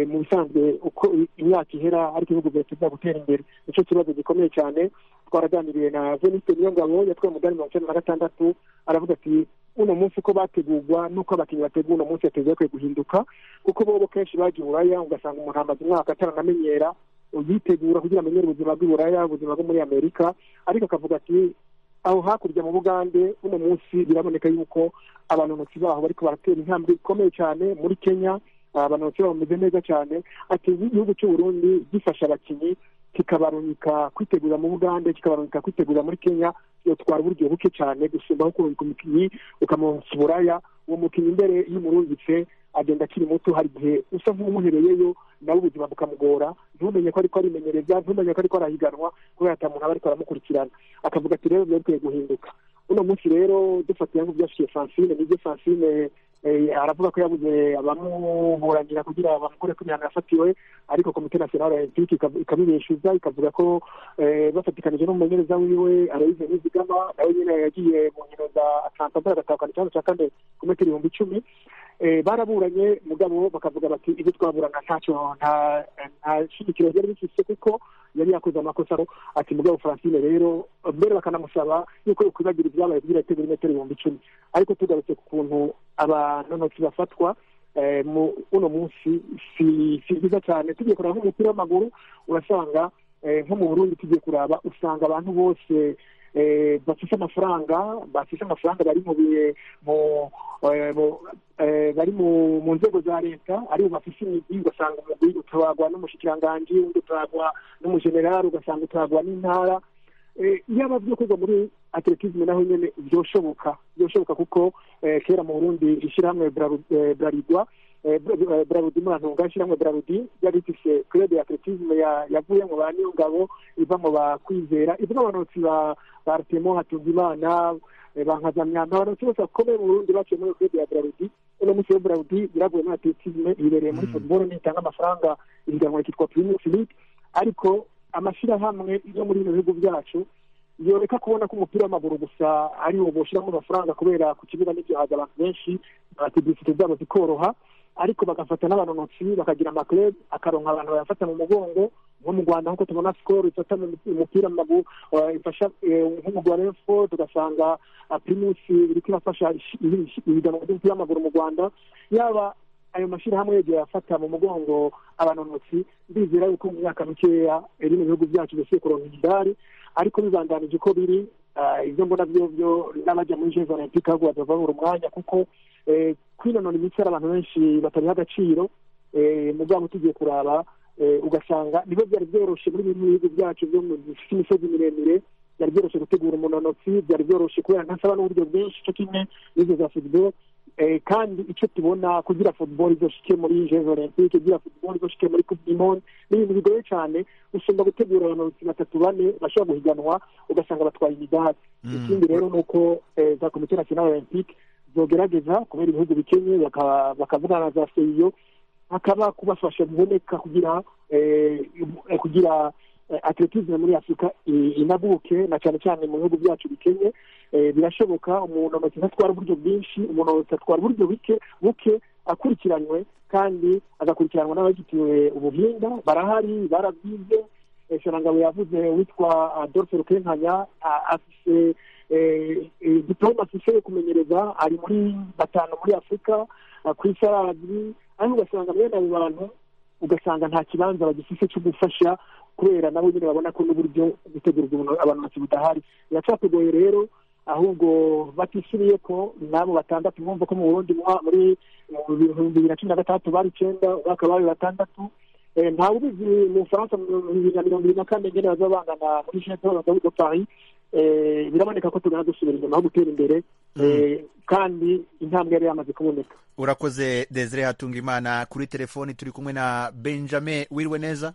mu bisanzwe uko imyaka ihera ariko ibihugu byose biza gutera imbere nicyo kibazo gikomeye cyane twaraganiriye na veniste niyongabo yatwaye umudari mirongo icyenda na gatandatu aravuga ati uno munsi uko bategurwa n'uko abakinnyi bategura uno munsi yateze bakwiye guhinduka kuko bobo kenshi bagiye uraya ugasanga umuntu amaze umwaka ataranamenyera yitegura kugira amenyere ubuzima bw'iburaya ubuzima bwo muri amerika ariko akavuga ati aho hakurya mu bugande uno munsi biraboneka yuko abanonotsi baho bariko baratera intambwe ikomeye cyane muri kenya abanonotsi baho bameze neza cyane ati igihugu cy'uburundi gifasha abakinnyi kikabarunyika kwitegura mu bugande kikabarunyika kwitegura muri kenya yotwara uburyo buke cyane gusumbaho kurungika umukinnyi ukamuronsa uburaya uwo mukinnyi mbere y'umurungitse agenda akiri muto hari igihe usa nk'umuhereyeyo nawe ubuzima bukamugora ntumenye ko ariko arimenyereza ntumenye ko ariko arahiganwa kubera ata muntu aba ariko aramukurikirana akavuga ati rero biba bikwiye guhinduka uno munsi rero dufatiye nk'uko byashikiye francine nibyo francine aravuga ko yabuze abamuburanira kugira bamukure ko imihano yafatiwe ariko komite nasiyonari olympique ikabibeshuza ikavuga ko bafatikanije n'umumenyereza wiwe arayize n'izigama nawe nyine yagiye mu nkino za atlantanta agatahukana ikibazo cya kane ku metero ibihumbi icumi baraburanye mugabo bakavuga bati ibyo twaburana ntacyo nta shingiro ryari rifite kuko yari yakoze amakosa ati mugabo francine rero mbere bakanamusaba yuko yakwibagira ibyabaye kugira ategure imetero ibihumbi icumi ariko tugarutse ku kuntu abanonotsi bafatwa mu uno munsi si byiza cyane tugiye kureba nk'umupira w'amaguru urasanga nko mu burundi tugiye kuraba usanga abantu bose bafite amafaranga bafite amafaranga bari mu bari mu nzego za leta aribo bafite imigi ugasanga umugwi utabagwa n'umushikiranganji undi utabagwa n'umujenerali ugasanga utabagwa n'intara yaba byo kugwa muri atletisme naho nyine byoshoboka byoshoboka kuko kera mu burundi ishyirahamwe burarirwa burarudi murantunga ishyirahamwe burarudi ryari rifise club ya atletisme yavuye mu ba niyongabo iva mu bakwizera ivuga abanotsi ba rutemo hatungimana bankazamyamba abanotsi bose bakomeye mu burundi baciye muri club ya burarudi uno munsi yo burarudi yaraguye muri atletisme ibereye muri football nitanga amafaranga ihiganwa rikitwa primus league ariko amashyirahamwe yo muri bino bihugu byacu yoreka kubona ko umupira w'amaguru gusa ari wo boshyiramo amafaranga kubera ku kibuga n'ibyo haza abantu benshi akidisite zabo zikoroha ariko bagafata n'abanonotsi bakagira amaklebe akaronka abantu bayafata mu mugongo nko mu rwanda nk'uko tubona sikoro ifata umupira maguru ifasha nk'umugwi wa refo tugasanga primusi iriko irafasha ibiganwa by'umupira w'amaguru mu rwanda yaba ayo mashyirahamwe yagiye afata mu mugongo abanonotsi ndizera yuko mu myaka mikeya bino bihugu byacu bisiye kuronka imidari ariko bibandanije uko biri ibyo mbona byo byo n'abajya muri jezi olympique ahubwo badavabura umwanya kuko kwinonora imitsi hari abantu benshi batabiha agaciro mu bwabo tugiye kuraba ugasanga nibo byari byoroshe muri bimwe bihugu byacu byo bifite imisozi miremire byari byoroshye gutegura umunonotsi byari byoroshye kubera ntasaba n'uburyo bwinshi cyo kimwe n'izo za football kandi icyo tubona kugira football izoshike muri jezi olympique kugira football izoshike muri coupe du monde ni ibintu bigoye cyane usumba gutegura abanonotsi batatu bane bashobora guhiganwa ugasanga batwaye imidari ikindi rero ni uko za komite nationale olympique zogerageza kubera ibihugu bikenye bakavugana na za seyo hakaba kubafasha biboneka kugira kugira atletisme muri afurika inabuke na cyane cyane mu bihugu byacu bikenye birashoboka umuntu amatsinda atwara uburyo bwinshi umuntu atwara uburyo buke akurikiranywe kandi agakurikiranwa n'abagitiwe ubuhinga barahari barabyize ngabo yavuze witwa adolphe rukenkanya afite diporome ashoboye kumenyereza ari muri batanu muri afurika ku isaradi ariko ugasanga mwene abo bantu ugasanga nta kibanza bagifite cyo gufasha kubera nabo nyine babona ko n'uburyo gutegurwa abantu bake budahari biracyateguye rero ahubwo batishimiye ko n'abo batandatu bumva ko mu burundi muri bibiri na cumi na gatandatu bari icyenda umwaka bari batandatu nta ubizi mu bufaransa bibiri na mirongo irindwi na kane nyine bazaba bangana muri jenoside bakavuga paris biraboneka ko tugana dusubira inyuma ho gutera imbere kandi intambwe yari yamaze kuboneka urakoze desire hatunga imana kuri telefoni turi kumwe na benjamin wiriwe neza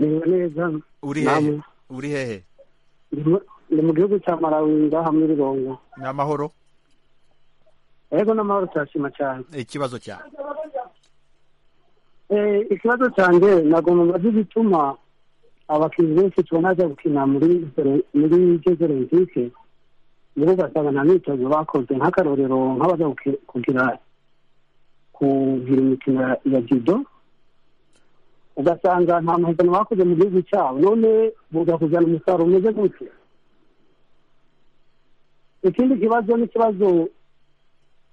niba neza uri hehe uri hehe ni mu gihugu cya malawi ngaha muri rongo ni amahoro yego n'amahoro turashima cyane ikibazo cyawe ikibazo cyanjye ntabwo mubaze igituma abakinnyi benshi tubona bajya gukina muri muri izo olympique nibo ugasanga nta myitozo bakoze nk'akarorero nk'abajya kugira kugira imikino ya jido ugasanga nta mahiganwa bakoze mu gihugu cyabo none kuzana umusaruro umeze gutya ikindi kibazo n'ikibazo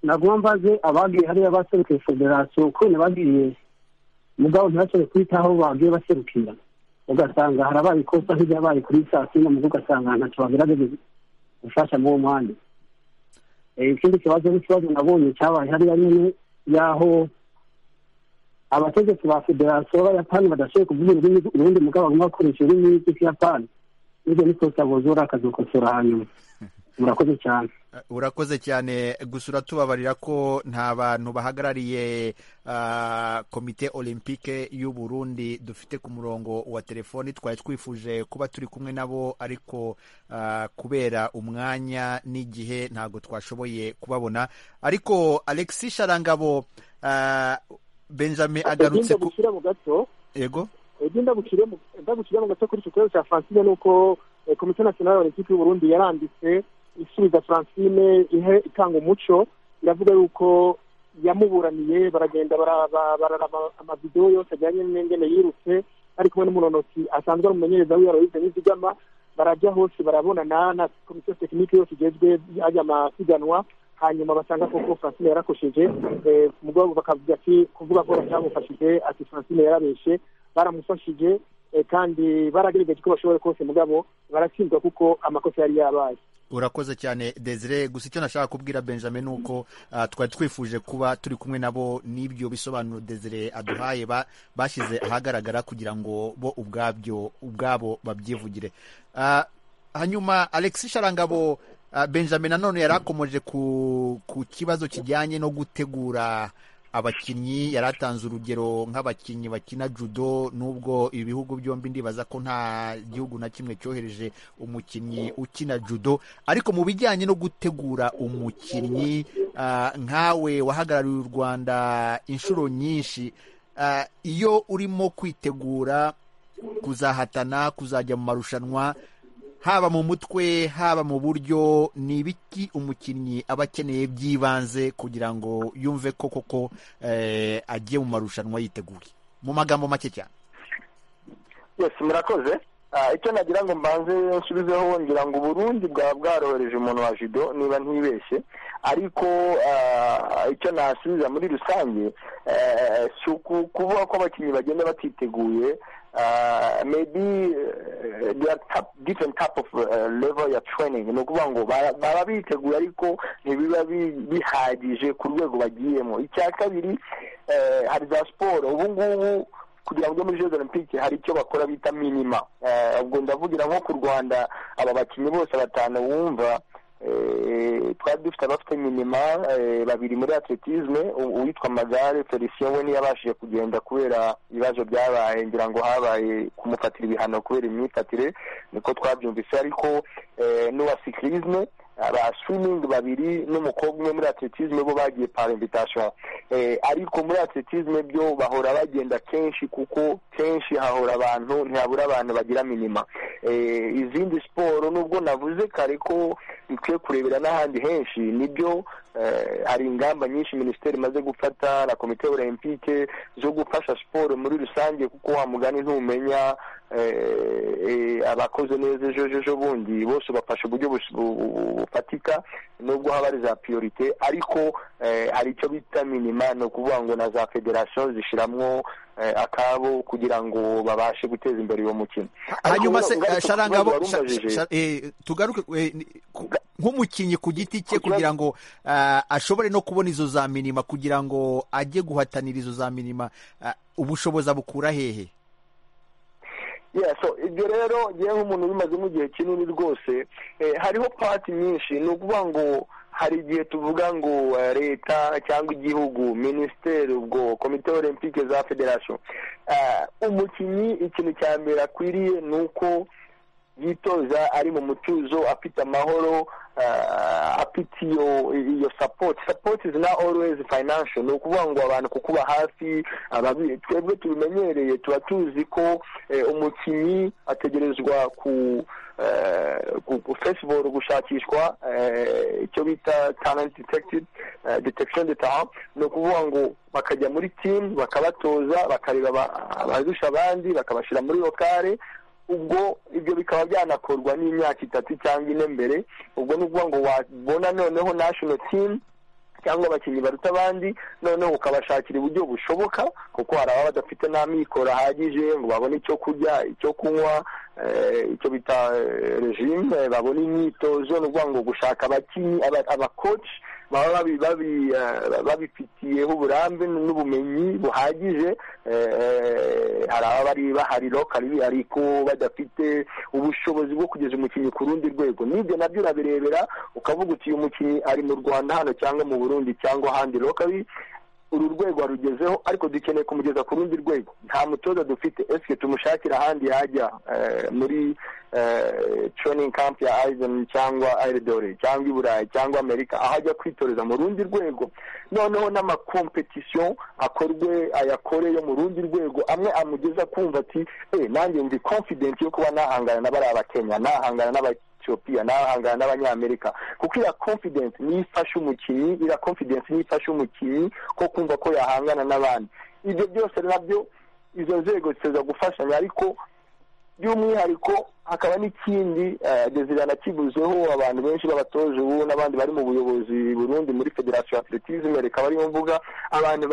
nagomba mbaze abagiye hariya baserukiye federasiyo ukuntu bagiye mugabo ntibashobore kwitaho bagiye baserukira ugasanga harabaye ikosa nk'iryabaye kuri saa sita mu ugasanga ntacyo bagaragaza gufasha muri uwo mwanya ikindi kibazo n'ikibazo nabonye cyabaye hariya nyine y'aho abategetsi ba federasiyo b'abayapani badashoboye kuvuga ururimi ubundi mugabo bagomba gukoresha ururimi rw'ikiyapani n'ibyo ni kosa buzura akazikosora hanyuma murakoze cyane urakoze cyane gusa tubabarira ko nta bantu bahagarariye komite olympique y'u Burundi dufite ku murongo wa telefoni twari twifuje kuba turi kumwe nabo ariko kubera umwanya n'igihe ntabwo twashoboye kubabona ariko alexis sharangabo benjamin agarutse ku yego ndagushyira mu gato kuri icyo kibazo cya francine ni uko komite nasiyonari olympique y'u Burundi yaranditse isubiza francine ihe itanga umuco iravuga yuko yamuburaniye baragenda bararaba amavidewo yose ajyanye n'ingene yirutse ari kumwe n'umunonoki asanzwe ari umumenyereza wiwe aroyize n'izigama barajya hose barabonana na komisiyo tekinike yose igezwe ajya amasiganwa hanyuma basanga koko francine yarakosheje mugabo bakavuga ati kuvuga ko batamufashije ati francine yarabeshe baramufashije kandi baragerageje ko bashoboye kose mugabo baratsindwa kuko amakosa yari yabaye urakoze cyane desire gusa icyo nashaka kubwira benjamin ni uko twari twifuje kuba turi kumwe nabo n'ibyo bisobanuro desire aduhaye bashyize ahagaragara kugira ngo bo ubwabyo ubwabo babyivugire hanyuma alexis sharangabo benjamin nanone yari akomeje ku kibazo kijyanye no gutegura abakinnyi yari atanze urugero nk'abakinnyi bakina judo n'ubwo ibihugu byombi ndibaza ko nta gihugu na kimwe cyohereje umukinnyi ukina judo ariko mu bijyanye no gutegura umukinnyi nkawe wahagarariye u rwanda inshuro nyinshi iyo urimo kwitegura kuzahatana kuzajya mu marushanwa haba mu mutwe haba mu buryo ni ibiki umukinnyi aba akeneye by'ibanze kugira ngo yumve ko koko agiye mu marushanwa yiteguye mu magambo make cyane yose murakoze icyo nagira ngo mbanze nsubizeho ngira ngo uburundi bwaba bwarohereje umuntu wa jido niba ntibeshye ariko icyo nasubiza muri rusange si ukuvuga ko abakinnyi bagenda batiteguye Uh, maybe uh, there are top, different type of uh, level ya training ni ukuvuga ngo baba biteguye ariko ntibiba bihagije ku rwego bagiyemo icya kabiri hari za siporo ubu ngubu kugira ngo ujye muri jeux olympique hari icyo bakora bita minima ubwo ndavugira nko ku rwanda aba bakinnyi bose batanu wumva twari dufite abafite minima babiri muri atletisme uwitwa magare felicien we ntiyabashije kugenda kubera ibibazo byabaye ngira ngo habaye kumufatira ibihano kubera imyifatire niko twabyumvise ariko n'uwa sikirisme aba swimming babiri n'umukobwa umwe muri atletisme bo bagiye para invitation ariko muri atletisme byo bahora bagenda kenshi kuko kenshi hahora abantu ntihabura abantu bagira minima izindi siporo nubwo navuze kare ko dukwiye kurebera n'ahandi henshi nibyo hari ingamba nyinshi minisiteri imaze gufata na komite olympique zo gufasha siporo muri rusange kuko wa mugani ntumenya abakoze neza ejo ejo bundi bose bafashe uburyo bufatika nubwo haba ari za piyorite ariko hari icyo bita minima ni ukuvuga ngo na za federasiyo zishyiramo akabo kugira ngo babashe guteza imbere uwo mukino hanyuma se sharangabo tugaruke nk'umukinnyi ku giti cye kugira ngo ashobore no kubona izo za minima kugira ngo ajye guhatanira izo za minima ubushobozi abukura hehe so ibyo rero ngewe nk'umuntu ubimazemo igihe kinini rwose hariho pati nyinshi ni ukuvuga ngo hari igihe tuvuga ngo leta cyangwa igihugu minisiteri ubwo komite olympique za federasiyo umukinnyi ikintu cya mbere akwiriye ni uko yitoza ari mu mutuzo afite amahoro afite iyo iyo sapoti sapoti izi na orowezi fayinansho ni ukuvuga ngo abantu kukuba hafi twebwe tubimenyereye tuba tuzi ko umukinnyi ategerezwa ku fesiboro gushakishwa icyo bita talenti detekisheni detaha ni ukuvuga ngo bakajya muri timu bakabatoza bakareba abarusha abandi bakabashyira muri lokale ubwo ibyo bikaba byanakorwa n'imyaka itatu cyangwa ine mbere ubwo ni ukuvuga ngo wabona noneho nashono timu cyangwa abakinnyi baruta abandi noneho ukabashakira uburyo bushoboka kuko hari ababa badafite n'amikoro ahagije ngo babone icyo kurya icyo kunywa icyo bita regime babona imyitozo ni ukuvuga ngo gushaka abakinnyi abakoci baba babifitiyeho uburambe n'ubumenyi buhagije hari ababa bahari lokali ariko badafite ubushobozi bwo kugeza umukinnyi ku rundi rwego n'ibyo nabyo urabirebera ukavuga uti uyu mukinnyi ari mu rwanda hano cyangwa mu burundi cyangwa ahandi lokali uru rwego arugezeho ariko dukeneye kumugeza ku rundi rwego nta mutoza dufite esike tumushakira ahandi yajya muri training camp ya aizen cyangwa airedore cyangwa i burayi cyangwa amerika aho ajya kwitoreza mu rundi rwego noneho n'amakompetisiyo akorwe ayakore yo mu rundi rwego amwe amugeza kumva ati nanjye ndi confident yo kuba nahangana na bariya bakenya nahangana n'aba Ethiopia n'abahangana n'abanyamerika kuko iriya confidence niyo ifasha umukinnyi iriya confidence niyo ifasha umukinnyi ko kumva ko yahangana n'abandi ibyo byose nabyo izo nzego ziza gufashanya ariko by'umwihariko hakaba n'ikindi desire nakivuzeho abantu benshi b'abatoje ubu n'abandi bari mu buyobozi burundi muri federasiyo ya atletisme rikaba ariyo mvuga abantu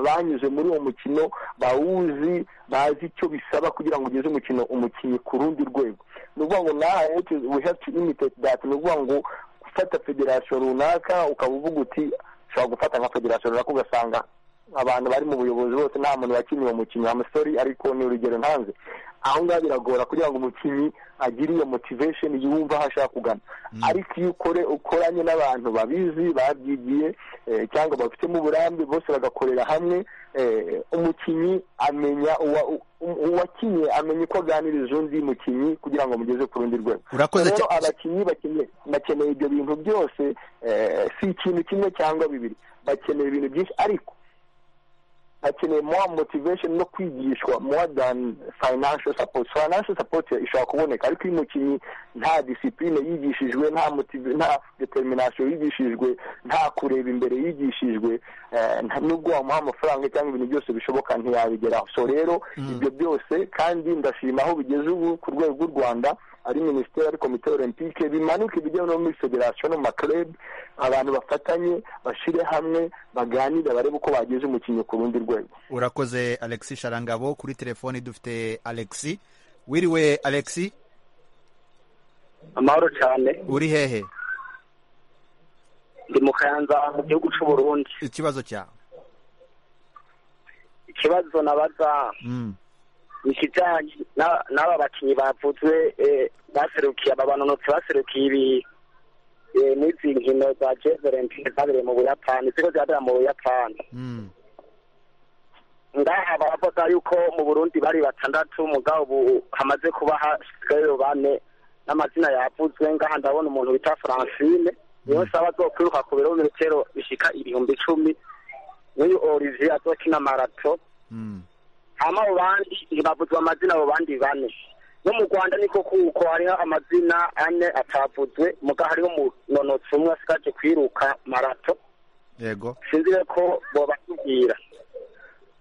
banyuze muri uwo mukino bawuzi bazi icyo bisaba kugira ngo ugeze umukino umukinnyi ku rundi rwego ni ukuvuga ngo naha we have to imitate that ni ukuvuga ngo gufata federasiyo runaka ukaba uvuga uti ushobora gufata nka federasiyo runaka ugasanga abantu bari mu buyobozi bose nta muntu wakinnye uwo mukino amusori ariko ni urugero ntanze aho ngaho biragora kugira ngo umukinnyi agire iyo motivation yumva aho ashaka kugana ariko iyo ukore ukoranye n'abantu babizi babyigiye cyangwa bafitemo uburambe bose bagakorera hamwe umukinnyi amenya uwakinnye amenya uko aganiriza undi mukinnyi kugira ngo mugeze ku rundi rwego rero abakinnyi bakeneye ibyo bintu byose si ikintu kimwe cyangwa bibiri bakeneye ibintu byinshi ariko bakeneye more motivation no kwigishwa more than financial support financial support ishobora kuboneka ariko iyo umukinnyi nta disipline yigishijwe nta nta determination yigishijwe nta kureba imbere yigishijwe nubwo wamuha amafaranga cyangwa ibintu byose bishoboka ntiyabigeraho so rero ibyo byose kandi ndashima aho bigeze ubu ku rwego rw'u rwanda ari minisiteri ari komite olympique bimanuke bijya no muri federasiyo no mu makerebu abantu bafatanye bashyire hamwe baganire barebe uko bageze umukinnyi ku rundi rwego urakoze alexi sharangabo kuri telefoni dufite alexi wiriwe alexi amahoro cyane uri hehe ndi mu kayanza mu gihugu cy'u burundi ikibazo cyawe ikibazo nabaza ikijyanye n'aba bakinnyi bavuzwe baserukiye aba banonotsi baserukiye ibi n'izi nkino za jeverenti zabereye mu buyapani ziko zirabera mu buyapani ngaha baravuga yuko mu burundi bari batandatu mugabo ubu hamaze kuba hasigayeyo bane n'amazina yavuzwe ngaha ndabona umuntu wita francine niyo nsaba azokwiruka ku birometero bishika ibihumbi icumi n'uyu olivier azokina marato hama abo bandi ntibavuzwa amazina abo bandi bane no mu rwanda niko kuko hariho amazina ane atavuzwe muga hariho umunonotsi umwe asigaje kwiruka marato yego sinzi ko bobatubwira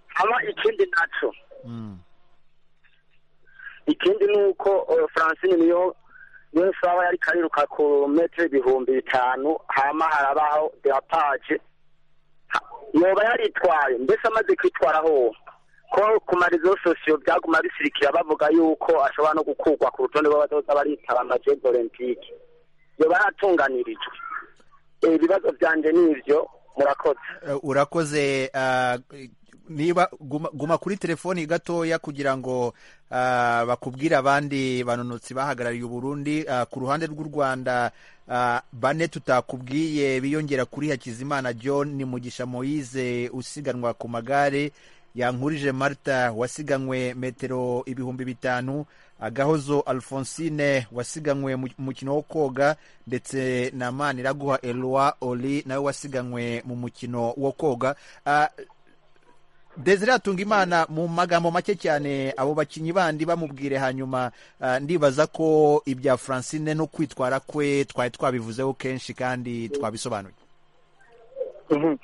haba ikindi naco ikindi ni uko eh, francine niyo niyo saba yari kariruka ku metero ibihumbi bitanu hama harabaho derapaje Ha- yoba yaritwaye mbese amaze kwitwara ho ko ku marizo sosiyo byaguma bisirikira bavuga yuko ashobora no gukurwa ku rutonde rw'abazoza baritaba amajezi olympique yoba yaratunganirijwe Eh, ibibazo byanje ni ivyo murakoze Eh, urakoze ah, niba guma, guma kuri telefoni gatoya kugira ngo ah, bakubwire abandi banonotsi bahagarariye uburundi ah, ku ruhande rw'u rwanda ah, bane tutakubwiye biyongera kuri hakizimana john ni mugisha moise usiganwa ku magare yankurije marta wasiganywe metero ibihumbi bitanu agahozo alphonsine wasiganywe mu mukino wo koga ndetse na maniraguha eloi oli nawe wasiganywe mu mukino wo koga Ah, desire atunga imana mu magambo make cyane abo bakinnyi bandi bamubwire hanyuma ah, ndibaza ko ibya francine no kwitwara kwe twari twabivuzeho kenshi kandi twabisobanuye Mhm.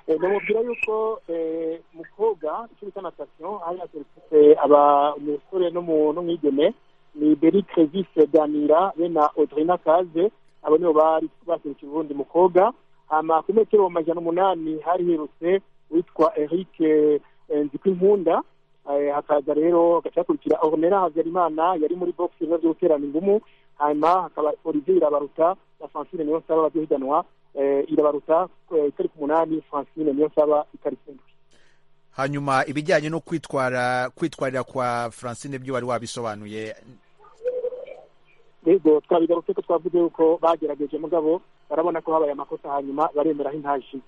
Eh, bamubwira yuko eh, mu koga icyo bita natation hari haserutse aba umusore n'umu- n'umwigeme ni beri krevise ganira be na audrina kaze abo nibo bari baserutse uburundi mu koga hama ku metero amajana umunani hari hirutse witwa eric nzikwinkunda Eh, hakaza rero hagaca hakurikira ornera habyarimana yari muri box ibibazo byo guterana ingumu hanyuma hakaba olivier irabaruta na francine niyo nsaba bazohiganwa eh, irabaruta eh, itariki umunani francine niyo nsaba itariki indwi hanyuma ibijyanye no kwitwara kwitwarira kwa francine byo wari wabisobanuye rero twabigarutse ko twavuze yuko bagerageje mugabo barabona ko habaye amakosa hanyuma baremera aho intashi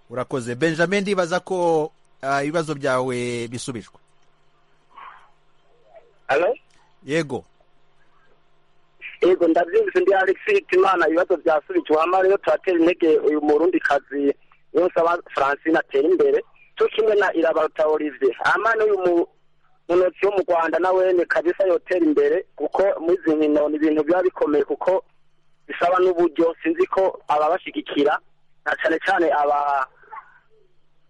urakoze benjamin ndibaza ko ah, ibibazo byawe bisubijwe Hello? yego yego ndabyumvise ndi alexis imana ibibazo byasubijwe hama rero turatera intege uyu murundi kazi niyo nsaba francine atera imbere cyo kimwe na irabaruta olivier hama n'uyu mu- munotsi wo mu rwanda nawene kabisa yotera imbere kuko muri izi nkino ni ibintu biba bikomeye kuko bisaba n'uburyo sinzi ko ababashigikira na cyane cyane aba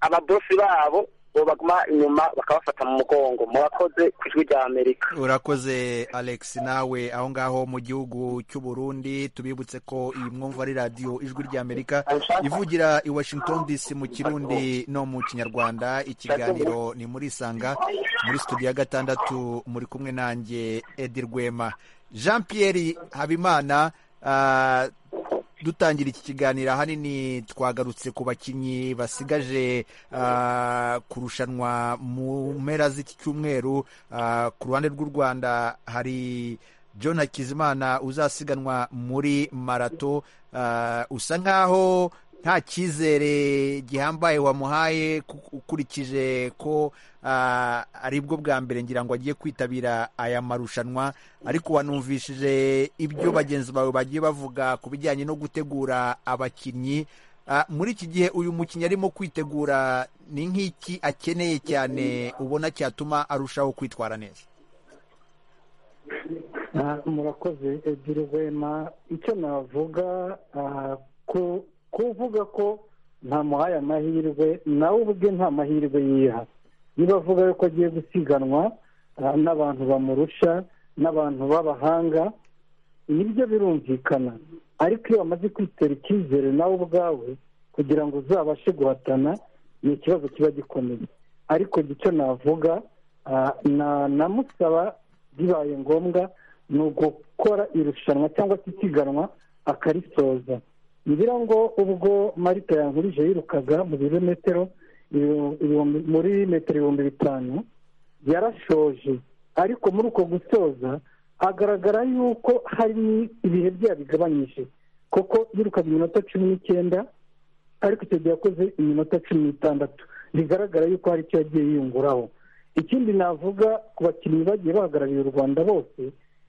ababosi babo bo baguma inyuma bakabafata mu mugongo murakoze ku ijwi rya amerika urakoze alex nawe aho ngaho mu gihugu cy'u burundi tubibutse ko iyi mwumva ari radiyo ijwi ry'amerika ivugira i washington dc mu kirundi no mu kinyarwanda ikiganiro ni muri isanga muri studio ya gatandatu muri kumwe nanjye edi rwema jean pierre habimana ah, dutangira iki kiganiro ahanini twagarutse ku bakinnyi basigaje ah, kurushanwa mu mpera z'iki cyumweru Ah, ku ruhande rw'u rwanda hari john hakizimana uzasiganwa muri marato Ah, usa nkaho nta cyizere gihambaye wamuhaye ku- ukurikije ko ah, aribwo bwa mbere ngira ngo agiye kwitabira aya marushanwa ariko wanumvishije ibyo bagenzi bawe bagiye bavuga ku bijyanye no gutegura abakinnyi Ah, muri iki gihe uyu mukinnyi arimo kwitegura ni nk'iki akeneye cyane ubona cyatuma arushaho kwitwara neza Ah, murakoze ebyiri rwema icyo navuga ah, ku- kuvuga ko ntamuhaye amahirwe nawe ubwe nta mahirwe yiha niba avuga yuko agiye gusiganwa ah, n'abantu bamurusha n'abantu b'abahanga nibyo birumvikana ariko iyo bamaze kwitera icyizere nawe ubwawe kugira ngo uzabashe guhatana ni ikibazo kiba gikomeye ariko icyo navuga ah, na- namusaba bibaye ngombwa ni ugukora irushanwa cyangwa se isiganwa akarisoza ngira ngo ubwo marita yankurije yirukaga mu birometero ibihumbi- ibihumbi- muri metero ibihumbi bitanu yarashoje ariko muri uko gusoza agaragara yuko hari ibihe byayo bigabanyije kuko yirukaga iminota cumi n'icyenda ariko icyo gihe yakoze iminota cumi n'itandatu bigaragara yuko hari icyo yagiye yiyunguraho ikindi navuga ku bakinnyi bagiye bahagarariye u rwanda bose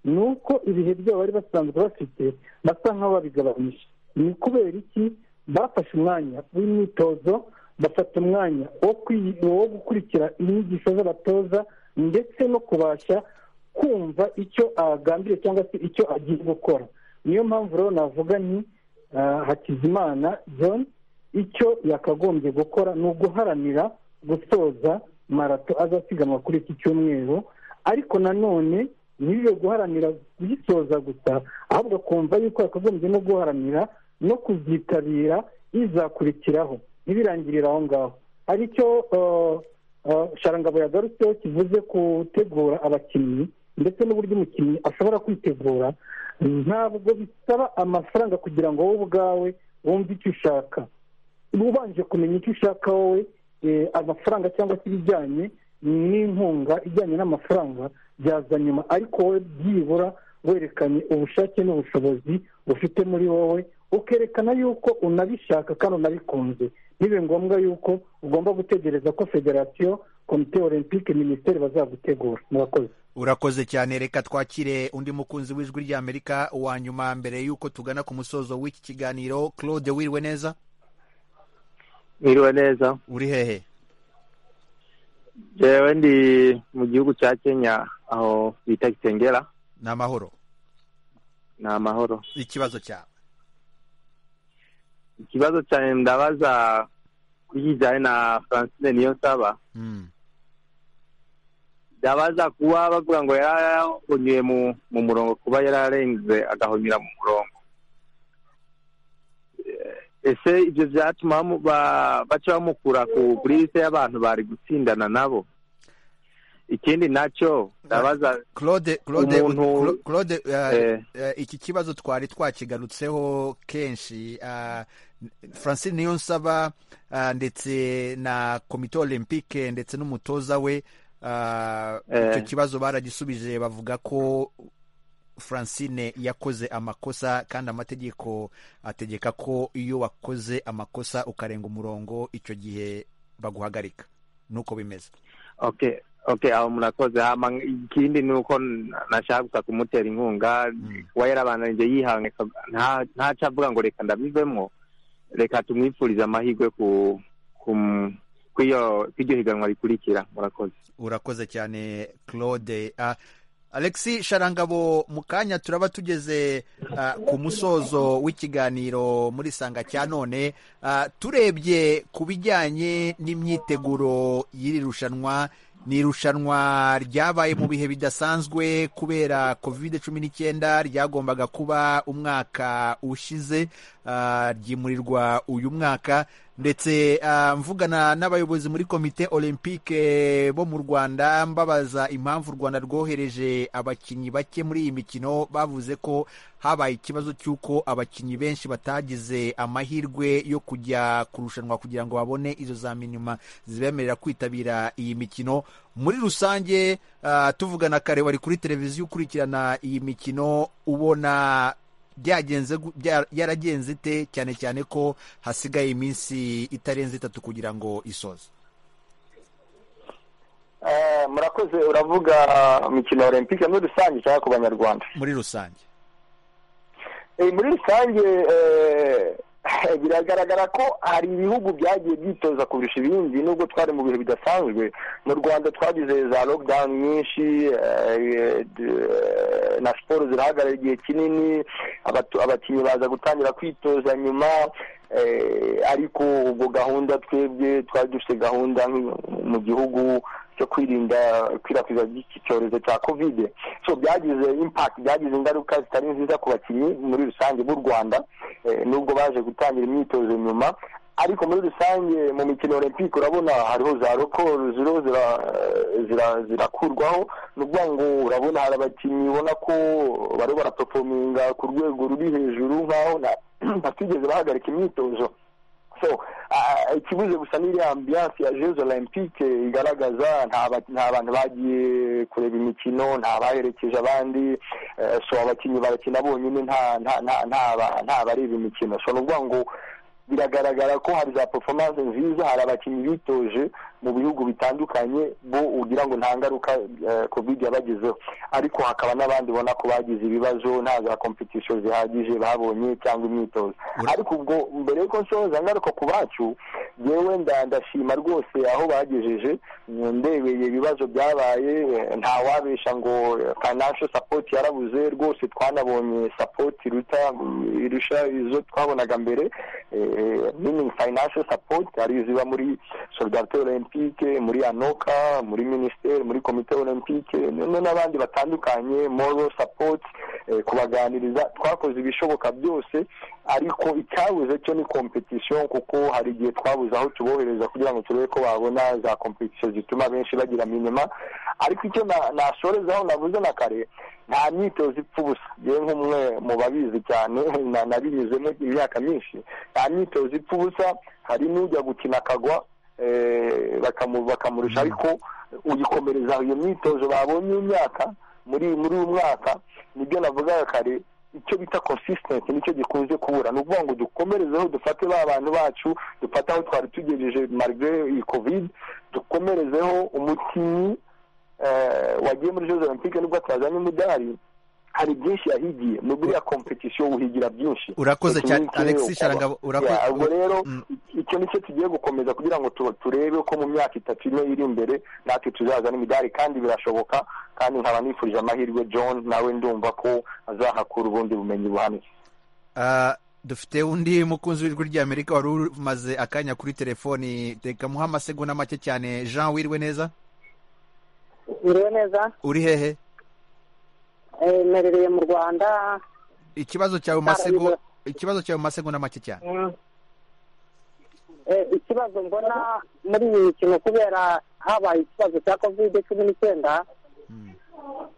ni uko ibihe byabo bari basanzwe bafite basa nk'aho babigabanyije ni kubera iki bafashe umwanya w'imyitozo bafata umwanya wo kwi- wo gukurikira inyigisho z'abatoza ndetse no kubasha kumva icyo agambiriye cyangwa se icyo agiye gukora niyo mpamvu rero navuga ni hakizimana john icyo yakagombye gukora ni uguharanira gusoza marato azasiganwa kuri iki cyumweru ariko nanone ntibibe guharanira kuyisoza gusa ahubwo akumva yuko yakagombye no guharanira no kuzitabira izakurikiraho ntibirangirire aho ngaho hari icyo sharangabo yagarutseho kivuze gutegura abakinnyi ndetse n'uburyo umukinnyi ashobora kwitegura ntabwo bisaba amafaranga kugira ngo wowe ubwawe wumve icyo ushaka ubanje kumenya icyo ushaka wowe amafaranga cyangwa se ibijyanye n'inkunga ijyanye n'amafaranga byaza nyuma ariko wowe byibura werekanye ubushake n'ubushobozi bufite muri wowe ukerekana yuko unabishaka kandi unabikunze ntibe ngombwa yuko ugomba gutegereza ko federasiyo komite olympique minisiteri bazagutegura murakoze urakoze cyane reka twakire undi mukunzi w'ijwi ry'amerika wa nyuma mbere y'uko tugana ku musozo w'iki kiganiro claude wiriwe neza wiriwe neza uri hehe yewe ndi mu gihugu cya kenya aho bita kitengera ni amahoro ni amahoro ikibazo cyawe ikibazo cyane ndabaza kuyijyanye na francine niyonsaba ndabaza kuba bavuga ngo yarahonyuye mu murongo kuba yararenze agahonyura mu murongo ese ibyo byatuma baca bamukura ku liste y'abantu bari gutsindana nabo ikindi nacyo ndabaza claude claude claude iki kibazo twari twakigarutseho kenshi francine niyo nsaba ndetse na komite olympique ndetse n'umutoza we icyo kibazo baragisubije bavuga ko francine yakoze amakosa kandi amategeko ategeka ko iyo wakoze amakosa ukarenga umurongo icyo gihe baguhagarika nuko bimeze okay okay aho murakoze ikindi ni uko nashaka gusa kumutera inkunga kuba yarabananije yihanga ntaca avuga ngo reka ndabivemo reka tumwipfurize amahirwe ku kw'iryo higanwa rikurikira murakoze urakoze cyane claude alexi sharangabo mu kanya turaba tugeze ku musozo w'ikiganiro muri sanga cya none turebye ku bijyanye n'imyiteguro y'iri rushanwa ni irushanwa ryabaye mu bihe bidasanzwe kubera covid cumi n'icyenda ryagombaga kuba umwaka ushize ryimurirwa uyu mwaka ndetse mvugana n'abayobozi muri komite olympique bo mu rwanda mbabaza impamvu u rwanda rwohereje abakinnyi bake muri iyi mikino bavuze ko habaye ikibazo cy'uko abakinnyi benshi batagize amahirwe yo kujya kurushanwa kugira ngo babone izo za minima zibemerera kwitabira iyi mikino muri rusange tuvugana kare wari kuri televiziyo ukurikirana iyi mikino ubona byagenze yaragenze ite cyane cyane ko hasigaye iminsi itarenze itatu kugira ngo isoze murakoze uravuga imikino ya olympique muri rusange cyangwa ku banyarwanda muri rusange muri rusange biragaragara ko hari ibihugu byagiye byitoza kurusha ibindi nubwo twari mu bihe bidasanzwe mu rwanda twagize za lockdown nyinshi na siporo zirahagarara igihe kinini abakinnyi baza gutangira kwitoza nyuma ariko ubwo gahunda twebwe twari dufite gahunda mu gihugu cyo kwirinda ikwirakwiza ry'iki cyorezo cya kovide so byagize impakiti byagize ingaruka zitari nziza ku bakinnyi muri rusange b'u rwanda nubwo baje gutangira imyitozo nyuma ariko muri rusange mu mikino olympique urabona hariho za rokoro ziriho zirakurwaho ni ukuvuga ngo urabona hari abakinnyi ubona ko bariho barapefominga ku rwego ruri hejuru nk'aho batigeze bahagarika imyitozo so ikibuze gusa n'iriya ambiyanse ya jezo olympique igaragaza nta bantu bagiye kureba imikino nta baherekeje abandi so abakinnyi barakina bonyine nta bareba imikino so ni ukuvuga ngo biragaragara ko hari za performance nziza hari abakinnyi bitoje mu bihugu bitandukanye bo ugira ngo nta ngaruka covid yabagezeho ariko hakaba n'abandi ubona ko bagize ibibazo nta za kompetisiyo zihagije babonye cyangwa imyitozo ariko ubwo mbere y'uko nsoza ngaruka ku bacu yewe ndashima rwose aho bagejeje ndebeye ibibazo byabaye ntawabesha ngo financial support yarabuze rwose twanabonye support iruta irusha izo twabonaga mbere meaning financial support ari ziba muri solidarite olympique muri anoka muri minisiteri muri komite olympique n'abandi batandukanye moral support kubaganiriza twakoze ibishoboka byose ariko icyabuze cyo ni competition kuko hari igihe twabuze aho tubohereza kugira ngo turebe ko babona za competition zituma benshi bagira minima ariko icyo nasorezaho navuze na kare nta myitozo ipfa ubusa yewe nk'umwe mu babizi cyane nabinyuzemo imyaka myinshi nta myitozo ipfa ubusa hari n'ujya gukina akagwa bakamurusha ariko uyikomereza iyo myitozo babonye imyaka muri muri uyu mwaka nibyo navugaga kare icyo bita consistency nicyo gikunze kubura ni ukuvuga ngo dukomerezeho dufate ba bantu bacu dufate aho twari tugejeje marigre iyi covid dukomerezeho umukinnyi wagiye muri jose olympique nibwo atazanye umudari hari byinshi yahigiye ni buriya kompetisiyo uhigira byinshi urakoze cyane alexis sharangabo urakoze ubwo rero icyo nicyo tugiye gukomeza kugira ngo turebe ko mu myaka itatu ine iri imbere natwe tuzazana imidari kandi birashoboka kandi nkaba nifurije amahirwe john nawe ndumva ko azahakura ubundi bumenyi buhamye dufite undi mukunzi w'ijwi ry'amerika wari umaze akanya kuri telefoni reka muhe amasegonda make cyane jean wirwe neza uriwe neza uri hehe merereye mu rwanda ikibazo cyawe masego ikibazo cyawe masegonda make cyane ikibazo mbona muri iyi mikino kubera habaye ikibazo cya kovide cumi n'icyenda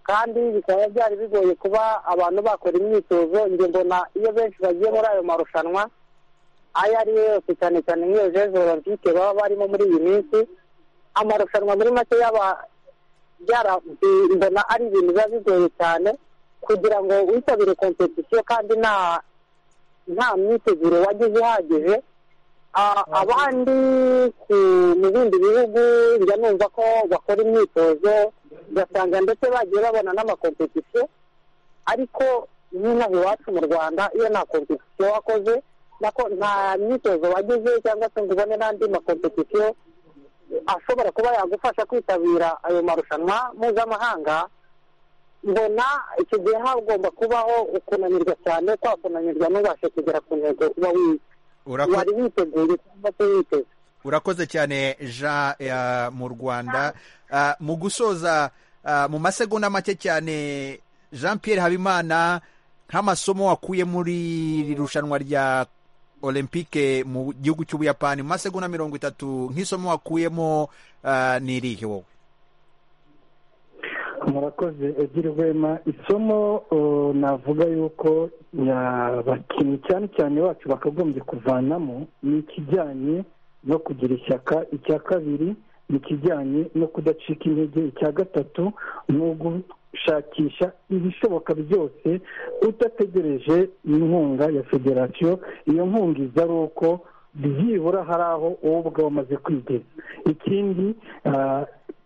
kandi bikaba byari bigoye kuba abantu bakora imyitozo njye mbona iyo benshi bagiye muri ayo marushanwa ayo ari yo yose cyane cyane nk'iyo jeje olympique baba barimo muri iyi minsi amarushanwa muri make yaba mbona ari ibintu biba bigoye cyane kugira ngo witabire kompetisiyo kandi nta nta myiteguro wagize ihagije abandi mu bindi bihugu njya numva ko bakora imyitozo ugasanga ndetse bagiye babona n'amakompetisiyo ariko nk'inaha iwacu mu rwanda iyo nta kompetisiyo wakoze nta myitozo wagize cyangwa se ngo ubone n'andi makompetisiyo ashobora kuba yagufasha kwitabira ayo marushanwa mpuzamahanga mbona icyo gihe hagomba kubaho ukunanirwa cyane kwa kunanirwa ntubashe kugera ku ntego uba wari witeguye cyangwa se witeze urakoze cyane jean mu rwanda mu gusoza mu masegonda make cyane jean Pierre habimana nk'amasomo wakuye muri iri rushanwa rya olympique mu gihugu cy'ubuyapani mu masegonda mirongo itatu nk'isomo wakuyemo ni irihe wowe murakoze ebyiri rwema isomo navuga yuko abakinnyi cyane cyane bacu bakagombye kuvanamo ni ikijyanye no kugira ishyaka icya kabiri ni ikijyanye no kudacika intege icya gatatu ni gushakisha ibishoboka byose udategereje inkunga ya federasiyo iyo nkunga iza ari uko byibura hari aho wowe ubwawe umaze kwigeza ikindi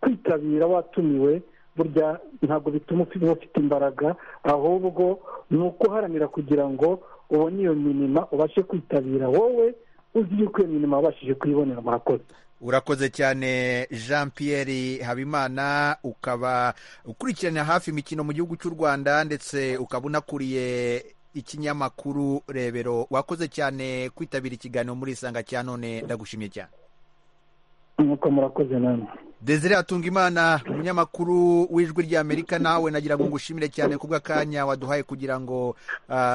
kwitabira watumiwe burya ntabwo bituma uba ufite imbaraga ahubwo ni ukuharanira kugira ngo ubone iyo minima ubashe kwitabira wowe uzi yuko iyo minima wabashije kuyibonera murakoze urakoze cyane jean Pierre habimana ukaba ukurikirana hafi imikino mu gihugu cy'u rwanda ndetse ukaba unakuriye ikinyamakuru rebero wakoze cyane kwitabira ikiganiro muri isanga cya none ndagushimye cyane nk'uko murakoze namwe desire atunga imana umunyamakuru w'ijwi ry'amerika nawe nagira ngo ngushimire cyane kubw'akanya waduhaye kugira ngo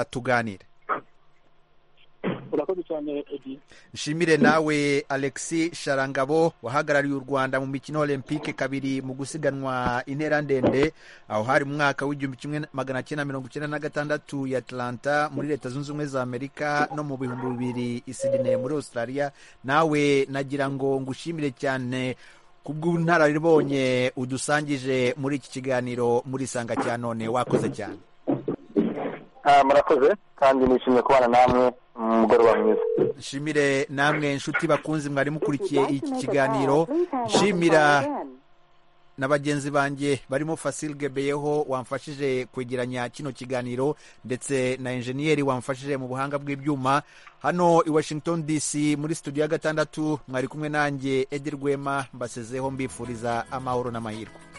tuganire urakoze cyane edi nshimire nawe alexis sharangabo wahagarariye u rwanda mu mikino olympique kabiri mu gusiganwa intera ndende aho hari mu mwaka w'igihumbi kimwe magana cyenda mirongo icyenda na gatandatu ya atlanta muri leta zunze ubumwe za amerika no mu bihumbi bibiri isidine muri australia nawe nagira ngo ngushimire cyane kubw'ubunararibonye udusangije muri iki kiganiro muri isanga cya none wakoze cyane murakoze kandi nishimiye kubana namwe umugoroba mwiza shimire namwe inshuti bakunzi mwari mukurikiye iki kiganiro shimira na bagenzi banjye barimo Fasil Gebeyeho wamfashije kwegeranya kino kiganiro ndetse na enjeniyeri wamfashije mu buhanga bw'ibyuma hano i Washington DC muri studio ya gatandatu mwari kumwe nanjye Edi Rwema mbasezeho mbifuriza amahoro n'amahirwe